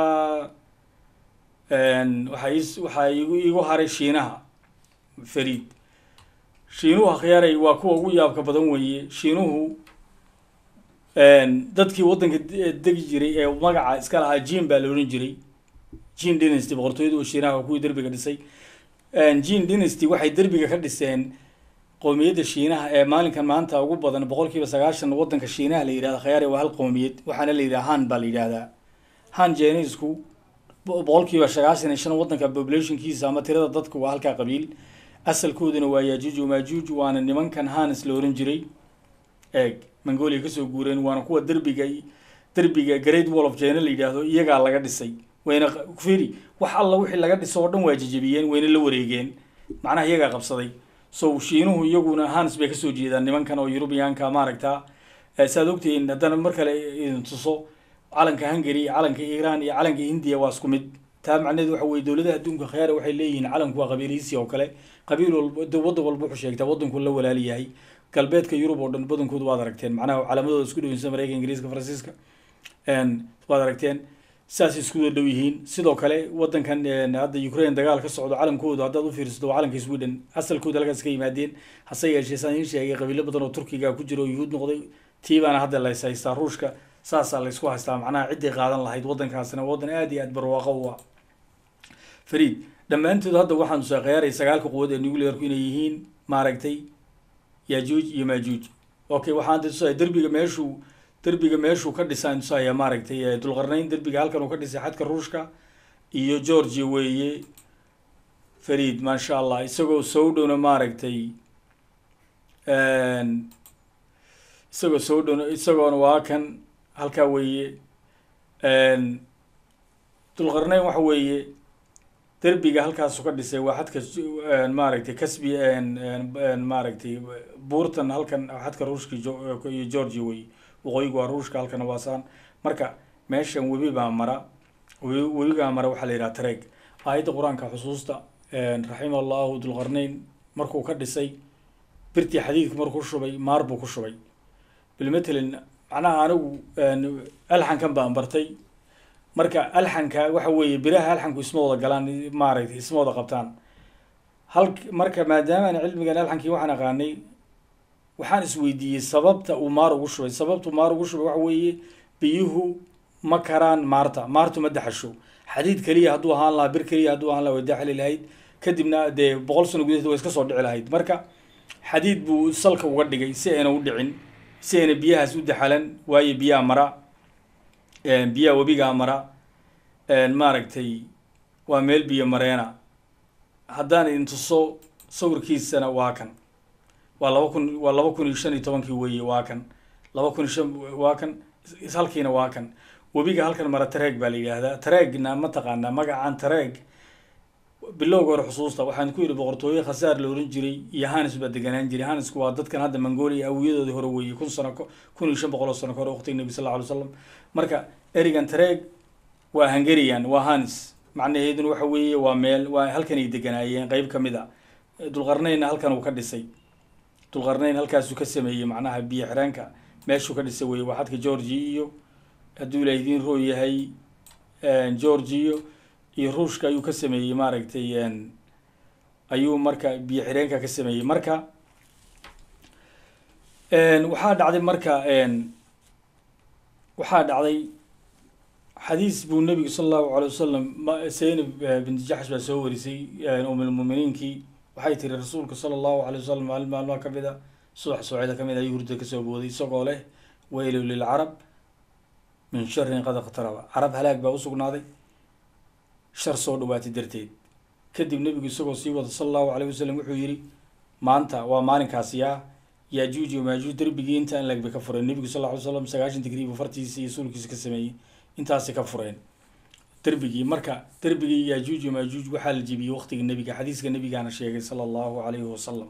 [SPEAKER 1] waxaa is waxaa igu igu haray shiinaha fariid shiinuhu akhyaaray waa kuwa ugu yaabka badan weeye shiinuhu dadkii waddanka degi jiray ee magaca iska lahaa jin baa la odhan jiray jin dynasty boqortooyada oo shiinaha kuwii derbiga dhisay jin dynasty waxay derbiga ka dhiseen qowmiyadda shiinaha ee maalinkan maanta ugu badan boqol kiiba sagaashan waddanka shiinaha la yidhahda khayaari waa hal qowmiyad waxaana la yidhaha han baa la yidhahdaa han jenisku boqol kiiba sagaashan iyo shan waddanka populationkiisa ama tirada dadku waa halkaa qabiil asalkooduna waa yajuuj majuuj waana nimankan hanis la oran jiray eeg mongolia kasoo guureen waana kuwa derbiga derbiga great wall of china la yidhaahdo iyagaa laga dhisay wayna firi wax alla wixii laga dhiso oo dhan waa jejebiyeen wayna la wareegeen macnaha iyagaa qabsaday so shiinuhu iyaguna hans bay kasoo jeedaan nimankan oo yurubiyaanka maaragta saad ogtihiin haddana mar kale idin tuso calanka hungary iyo calanka iran iyo calanka hindiya waa isku mid taa macnaheed waxa weye dowladaha adduunka khayaara waxay leeyihiin calanku waa qabiilhiisi oo kale qabiil walba waddan walba wuxuu sheegtaa waddanku la walaali yahay galbeedka yurub oo dhan badankooda waad aragteen macnaha calaamadooda isku dhaweysa mareykanka ingiriiska faransiiska waad aragteen saasay isku dhow yihiin sidoo kale waddankan hadda ukraine dagaal ka socdo calankooda haddaad u fiirsato waa calanka sweden asalkooda halkaas ka yimaadeen hase yeeshee saan idiin sheegay qabiilo badan oo turkiga ku jira oo yuhuud noqday tii baana hadda lays haystaa ruushka saasaa laysku haystaa macnaha ciddii qaadan lahayd waddankaasina waddan aad iyo aad barwaaqo u ah fariid dhammaantood hadda waxaan tusaa khiyaaray sagaalka quwad ee nuclearku inay yihiin maaragtay yajuuj iyo majuuj okay waxaan tusaya derbiga meeshuu derbiga meeshuu ka dhisaan tusaya maaragtay dulqarnayn derbiga halkan uu ka dhisay xadka ruushka iyo georgia weeye fariid maasha allah isagoo soo dhowna maaragtay isagoo soo dhowna isagoona waa kan halkaa weeye dulqarnayn waxa weeye derbiga halkaasu ka dhisay waa xadka maaragtay casbi maaragtay buurtan halkan xadka ruushka iyo georgia wey waqooyigu waa ruushka halkana waa saan marka meeshan webi baa mara webigaa mara waxaa la yidhaha tareeg aayadda qur-aanka xusuusta raxima allahu dulqarnayn markuu ka dhisay birtii xadiidka markuu shubay maar buu ku shubay bilmatelin macnaha anigu alxankan baan bartay marka alxanka waxa weeye biraha alxanku isma wada galaan maaragtay isma wada qabtaan hal marka maadaama aan cilmigan alxankii waxaan aqaanay waxaan isweydiiyey sababta uu maar ugu shubay sababtu maar ugu shubay waxa weeye biyuhu ma karaan maarta maartu ma daxasho xadiid keliya hadduu ahaan lahaa bir keliya hadduu ahaan lahaa way daxli lahayd kadibna dee boqol sano gudaheed way iska soo dhici lahayd marka xadiid buu salka uga dhigay si ayna u dhicin si ayna biyahaas u daxalan waayo biyaha mara biyaha webigaa mara maaragtay waa meel biyo mareena haddaan idin tuso sawirkiisana waa kan waa laba kun waa laba kun iyo shan iyo tobankii weeye waa kan laba kun iyo shan waa kan halkiina waa kan webiga halkan mara tareeg baa la yidhaahdaa tareegna ma taqaanaa magacan tareeg bilowga hore xusuusta waxaan ku yidhi boqortooye khasaar la oran jiray iyo hanis baa deganaan jiray hanisku waa dadkan hadda mongolia awiyadoodii hore weeye kun sano kun iyo shan boqol oo sano ka hore waqtiga nebi sal alla alay slam marka erigan tareeg waa hungarian waa hanis macnaheeduna waxa weeye waa meel waa halkan ay deganaayeen qeyb ka mid a dulqarnaynna halkan uu ka dhisay dulqarnayn halkaasuu ka sameeyey macnaha biyo xireenka meeshuu ka dhisay weye waa xadka georgia iyo hadduu ila idiin roo yahay georgia iyo ruushka ayuu ka sameeyey maaragtay ayuu marka biyo xireenka ka sameeyey marka waxaa dhacday marka waxaa dhacday xadiis buu nebigu sala allahu alay wasalam zaynab binti jaxsh baa soo warisay umulmuminiinkii waxay tiri rasuulka sala allahu alay wasalam maalin maalmaha ka mid a subax soocida ka mid ayuu hurda kasoo booday isagoo leh weylu lilcarab min sharin qad iqtaraba carab halaag baa usugnaaday shar soo dhawaatay darteed kadib nebigu isagoo sii wada sala allahu alayh wasalam wuxuu yidhi maanta waa maalinkaasi ah yajuuj iyo maajuuj derbigii inta in lagbay ka fureen nebigu sal lla ly slam sagaashan digrii buu fartiisa iyo suulkiisa ka sameeyey intaasay ka fureen derbigii marka derbigii yajuuj iyo maajuuj waxaa la jebiyey waqtiga nebiga xadiiska nebigaana sheegay sala allahu calayhi wasalam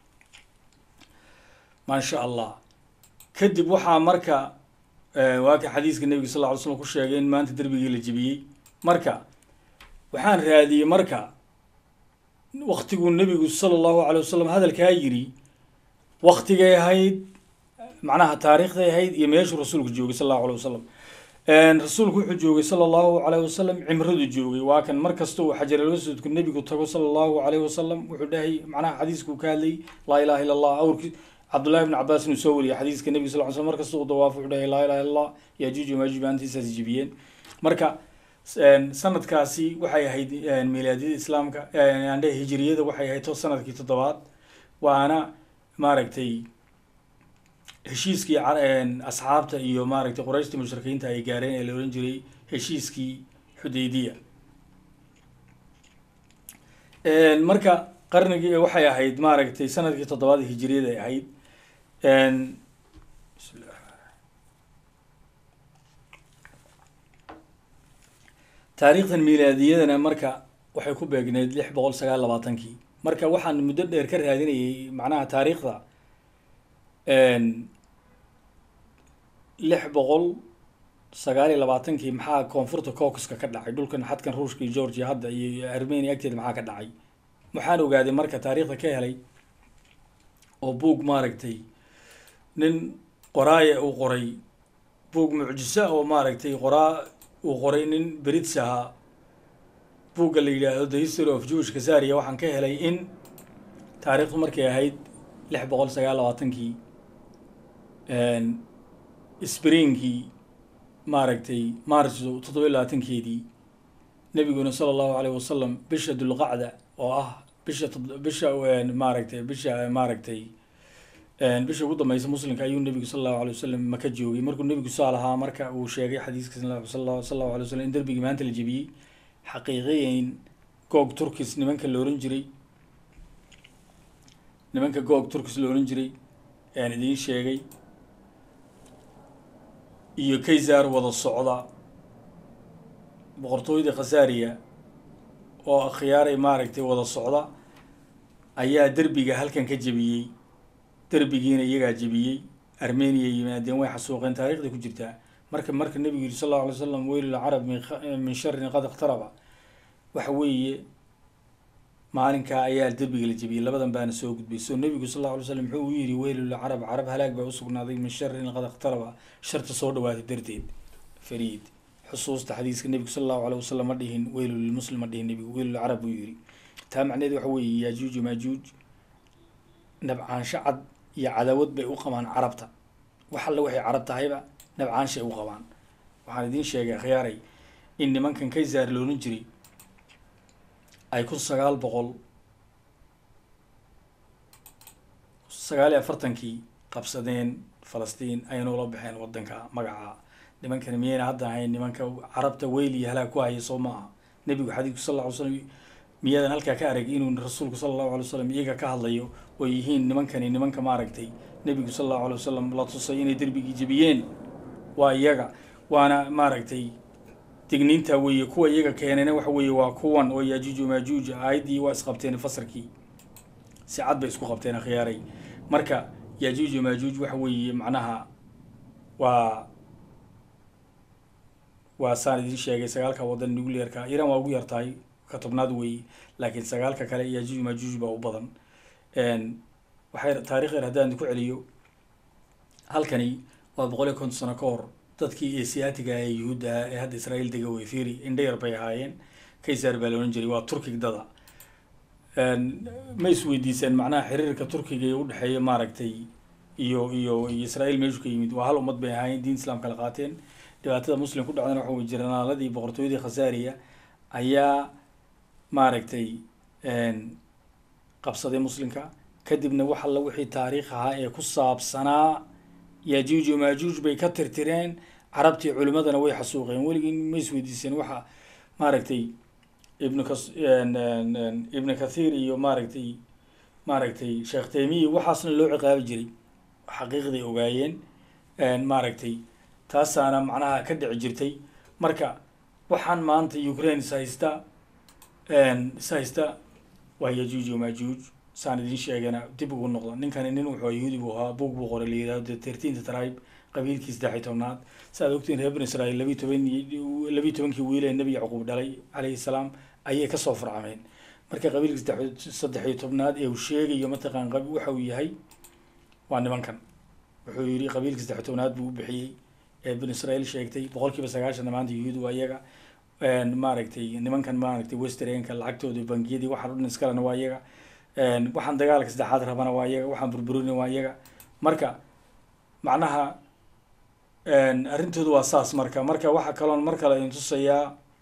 [SPEAKER 1] maasha allah kadib waxaa marka waa ka xadiiska nebiga sal lla ly slam ku sheegay in maanta derbigii la jebiyey marka waxaan raadiyey marka waktiguu nebigu sala allahu calay wasalam hadalkaa yiri waktigay ahayd macnaha taariikhday ahayd iyo meeshuu rasuulku joogay sala allahu alay wasalam rasuulku wuxuu joogay sala allahu calayh wasalam cimradu joogay waa kan mar kasta uu xajaralwasudku nebigu tago sala allahu calayh wasalam wuxuu dhahay macnaha xadiiskuu ka hadlayy laa ilaha illa allah awrki cabdullahi ibn cabaas inuu soo wariyay xadiiska nebiga sal ly slam mar kasta uu dawaafo wuxuu dhahay laa ilaha illa allah yajuuj maajuuj maantiisaas jibiyeen marka sanadkaasi waxay ahayd milaadiyada islaamka andhe hijiriyada waxay ahayd to sanadkii toddobaad waana maaragtay heshiiskii asxaabta iyo maaragtay qurayshtii mushrikiinta ay gaareen ee la ohan jiray heshiiskii xudaydiya marka qarnigii waxay ahayd maaragtay sanadkii toddobaad hijiriyada ay ahayd taariikhdan milaadiyadana marka waxay ku beegneyd lix boqol sagaal labaatankii marka waxaan muddo dheer ka raadinayay macnaha taariikhda lix boqol sagaal iyo labaatankii maxaa koonfurta caucuska ka dhacay dhulkan xadkan ruushka iyo georgia hadda iyo armenia agteeda maxaa ka dhacay waxaan ogaaday marka taariikhda ka helay oo buug maaragtay nin qoraaya uu qoray buug mucjisa oo maaragtay qoraa uu qoray nin brits ahaa buugga la yidhaahdo the history of jewish kasaria waxaan ka helay in taariikhdu markay ahayd lix boqol sagaal labaatankii springii maaragtay maarso toddoba iyo labaatankeedii nebiguna sala allahu alayh wasalam bisha dulqacda oo ah bisha bisha maaragtay bisha maaragtay bisha ugu dambeysa muslimka ayuu nebigu sala allahu alay wasalam maka joogay markuu nebigu saa lahaa marka uu sheegay xadiiska sal allahu alay wasalam in derbigii maanta la jebiyey xaqiiqiyeyn goog turkis nimanka la ohan jiray nimanka goog turkis la ohan jiray ayaan idiin sheegay iyo kaysar wada socda boqortooyada khasaariya oo akhyaaray maaragtay wada socda ayaa derbiga halkan ka jebiyey derbigiina iyagaa jebiyey armenia yimaadeen way xasuuqeen taarikhday ku jirtaa marka marka nebigu yiri sal allau alay slam weylulcarab min sharin qad iqtaraba waxa weeye maalinkaa ayaa derbiga la jebiyey labadan baana soo gudbay so nebigu sal allau alay slam muxuu u yidhi weylulcarab carab halaag baa usugnaaday min sharin qad iqtaraba sharta soo dhawaatay darteed fariid xusuusta xadiiska nebigu sal allahu alay wasalam ma dhihin weylu lilmuslim ma dhihin nebigu weylulcarab buu yidhi taa macneed waxa weeye yaajuuj maajuuj nabcaansho cad iyo cadaawad bay u qabaan carabta wax alle waxay carab tahayba nabcaanshay u qabaan waxaan idiin sheegay akhyaaray in nimankan kaysaar loolan jiray ay kun sagaal boqol sagaal iyo afartankii qabsadeen falastiin ayna ula baxeen waddanka magaca nimankani miyayna hadda ahayn nimanka carabta weyl iyo halaag ku haya soo maaha nebigu xadiidku sal alla ly slam miyaadan halkaa ka arag inuu rasuulku sala allahu alay wasalam iyaga ka hadlayo oo yihiin nimankani nimanka maaragtay nebigu sala allahu alay wasalam la tusay inay derbigii jebiyeen waa iyaga waana maaragtay digniinta weeye kuwa iyaga keenayna waxa weeye waa kuwan oo yaajuuj maajuuj aayaddii waa isqabteen fasarkii si cad bay isku qabteen akhyaaray marka yaajuuj maajuuj waxa weeye macnaha waa waa saan idiin sheegay sagaalka waddan nuclearka iran waa ugu yartahay ka tobnaad weeye laakiin sagaalka kale yaajuuj maajuuj baa u badan waxay taarikh yar haddaan ku celiyo halkani waa boqol iyo konton sano ka hor dadkii asiatiga ee yuhuudda ah ee hadda israa'iil dega wey firi indhayar bay ahaayeen kaysar baa la odhan jiray waa turkig dada ma isweydiiseen macnaha xiriirka turkiga ee udhexeeya maaragtay iyo iyo iyo israa'iil meeshu ka yimid waa hal ummad bay ahaayeen diin islam kala qaateen dhibaatada muslim ku dhacdana waxa wey jiranaaladii boqortooyadii khasaariya ayaa maaragtay qabsaday muslimka kadibna wax alla wixii taariikh ahaa ee ku saabsanaa yaajuuj iyo maajuuj bay ka tirtireen carabtii culimadana way xasuuqeen weligii ma isweydiiseen waxa maaragtay ibnu kas ibnu kathiir iyo maaragtay maaragtay sheekh taymiya waxaasna loo ciqaabi jiray xaqiiqday ogaayeen maaragtay taasaana macnaha ka dhici jirtay marka waxaan maanta ukraine is haysta is haysta waa yajuuj iyo majuuj saan idiin sheegana dib ugu noqda ninkani nin wuxuu yahuudi buu ahaa buug buu qoray la yidhahdo the thirteenth tribe qabiilkii saddex tobnaad si aad ogtiin reer bani israel labiyi toban labiyi tobankii wiil ee nebi yacquub dhalay calayhi salaam ayay kasoo farcameen marka qabiilkii saddex iyo tobnaad ee uu sheegayo mataqaan waxa uu yahay waa nimankan wuxuu yidhi qabiilkii saddex tobnaad buu u bixiyey ee bani israel sheegtay boqol kiiba sagaashanna maanta yuhuud waa iyaga maaragtay nimankan maaragtay westernka lacagtooda bangiyadii waxaan o dhan iskalena waa iyaga waxaan dagaalka saddexaad rabana waa iyaga waxaan burburina waa iyaga marka macnaha arrintoodu waa saas marka marka waxaa kaloon mar kale idin tusayaa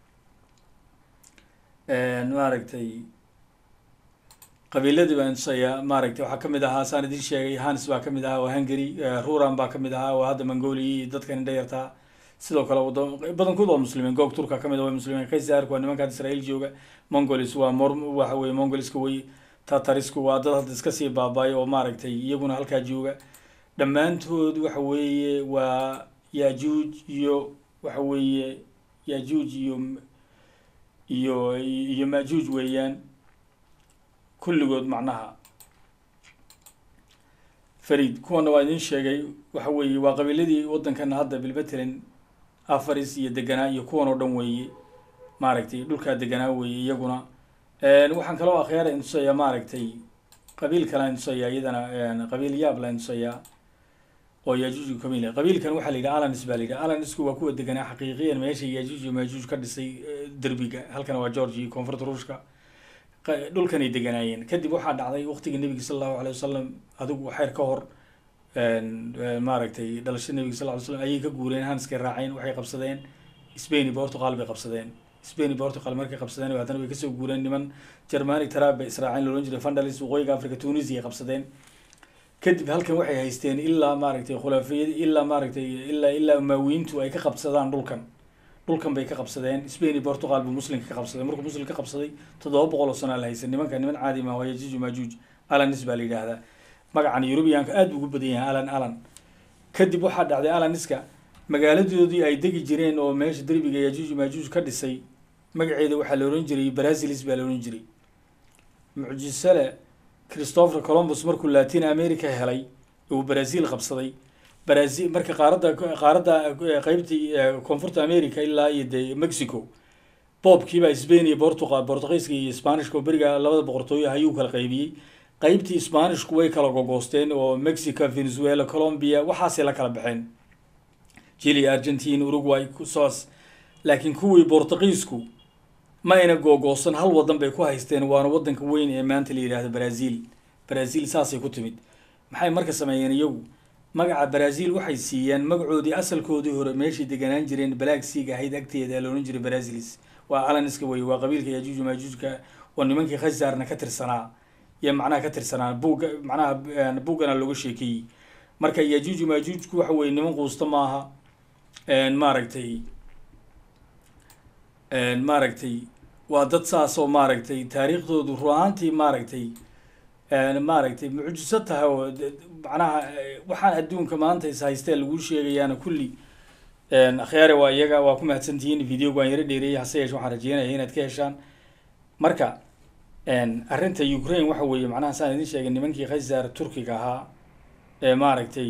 [SPEAKER 1] maaragtay qabiiladii baan tusayaa maaragtay waxaa kamid ahaa saan idin sheegay hans baa kamid ahaa oo hungary ruran baa kamid ahaa oo hadda mongolia iyo dadkan indhayartaa sidoo kale wado badankood waa muslimiin goog turka kamid ah waa muslimiin kaysarka waa nimankan israel jooga mongolis waa mor waxa weye mongoliska wey tatarisku waa dad hadda iska sii baabaayo oo maaragtay iyaguna halkaa jooga dhammaantood waxa weeye waa yajuuj iyo waxa weeye yajuuj iyo iyo iyo majuuj weeyaan kulligood macnaha farid kuwana waa idin sheegay waxa weeye waa qabiiladii waddankana hadda bilmatelin afaris iyo deganaa iyo kuwan oo dhan weeye maaragtay dhulkaa deganaa weeye iyaguna waxaan kaloo akhyaara intusayaa maaragtay qabiil kale intusayaa iyadana qabiil yaab la intusayaa oo yajuuj kamil qabiilkan waxaa la yidhaha alanis baa la yidhaha alanisku waa kuwa deganaa xaqiiqiyan meesha yajuuj iyo majuuj ka dhisay derbiga halkana waa georgia iyo koonfurta ruushka dhulkanay deganaayeen kadib waxaa dhacday waqtigii nebiga sala allahu alay wasalam adigu xeer ka hor maaragtay dhalashada nebiga sal ly slam ayay ka guureen hanskay raaceen waxay qabsadeen spain iyo portugal bay qabsadeen spain iyo portugal markay qabsadeen haddana way kasoo guureen niman germanic trab bay israaceen loolan jiray vandalis waqooyiga africa tunisia ay qabsadeen kadib halkan waxay haysteen ilaa maaragtay khulaafiyad ilaa maaragtay ilaa ilaa maawiintu ay ka qabsadaan dhulkan dhulkan bay ka qabsadeen spain iyo portugal buu muslimka ka qabsaday markuu muslim ka qabsaday toddoba boqol oo sanaa la haysan nimanka niman caadi ma waa yajuuj majuuj alanis baa la yidhaahdaa magacan eurubiyanka aad buu ugu badan yahay alan alan kadib waxaa dhacday alaniska magaaladoodii ay degi jireen oo meesha derbiga yajuuj majuuj ka dhisay magaceeda waxaa la ohan jiray brazilis baa la ohan jiray mucjisale christopher columbus markuu latin america helay uu brazil qabsaday brazil marka qaaradda qaaradda qeybtii koonfurta america ilaa iyo de mexico boobkiibaa spain iyo portugal portugiiska iyo spanishka oo beriga labada boqortooyo ayuu kala qaybiyey qeybtii spanishku way kala gogoosteen oo mexico venezuela colombia waxaasay la kala baxeen chile argentine uruguay soas laakiin kuwii portugiisku ma ayna googoosan hal wadan bay ku haysteen waana wadanka weyn ee maanta la yidhahdo brazil brazil saasay ku timid maxay marka sameeyeen iyagu magaca brazil waxay siiyeen magacoodii asalkoodii hore meeshay deganaan jireen balagsiga ahayd agteeda la odhan jiray brazilis waa alaniska wey waa qabiilka yajuuj majuujka oo nimankii khazarna ka tirsanaa iyo macnaha ka tirsanaa buugga macnaha buuggana looga sheekeeyey marka yajuuj majuujku waxa weye niman quusta maaha maaragtay maaragtay waa dad saas oo maaragtay taariikhdoodu ruahaantii maaragtay maaragtay mucjiso tahay oo macnaha waxaan adduunka maanta is haystee laguu sheegayaana kulli akhyaare waa iyaga waa ku mahadsantihiin videoga waan yaro dheereeyay hase yeeshe waxaan rajeynaya inaad ka heshaan marka arrinta ukraine waxa weeye macnaha saan idin sheegay nimankii khazar turkiga ahaa ee maaragtay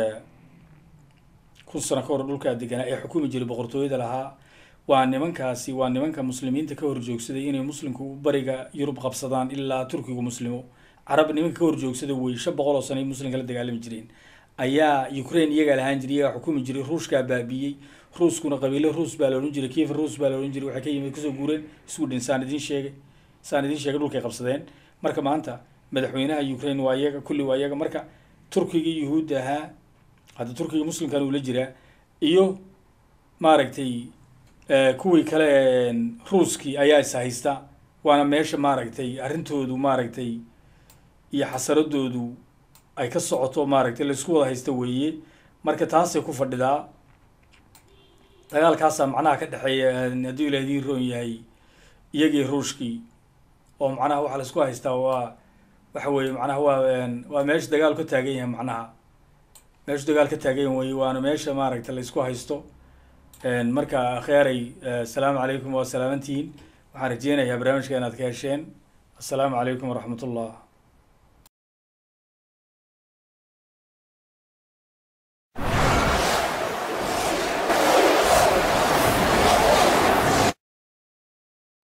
[SPEAKER 1] kun sano ka hor dhulkaa deganaa ee xukumi jiray boqortooyada lahaa waa nimankaasi waa nimanka muslimiinta ka horjoogsaday inay muslimku bariga yurub qabsadaan ilaa turkigu muslimo carab nimanka ka horjoogsada wey shan boqol oo sano ay muslimka la dagaalami jireen ayaa ukraine iyagaa lahaan jiray iyagaa xukumi jiray ruushkaa baabiiyey ruuskuna qabiilo ruus baa la odhan jiray kiifa ruus baa la odhan jiray waxay ka yimid kasoo guureen sweden saan idin sheegay saan idin sheegay dhulkay qabsadeen marka maanta madaxweynaha ukraine waa iyaga kulli waa iyaga marka turkiga yuhuudda ahaa hadda turkiga muslimkan uu la jiraa iyo maaragtay kuwii kale ruuskii ayaa is haysta waana meesha maaragtay arrintoodu maaragtay iyo xasaradoodu ay ka socoto maaragtay laisku wada haysta weeye marka taasay ku fadhidaa dagaalkaasaa macnaha ka dhexeeya hadduu ilaah idiin roon yahay iyagii ruushkii oo macnaha waxaa laisku haystaa waa waxa weeye macnaha waa waa meesha dagaal ka taagan yahay macnaha meeshu dagaal ka taagan yahay wey waana meesha maaragta la isku haysto marka akheeray asalaamu calaykum waa salaamantihiin waxaan rajeynayaa barnaamijka inaad ka hesheen assalaamu calaykum waraxmat ullah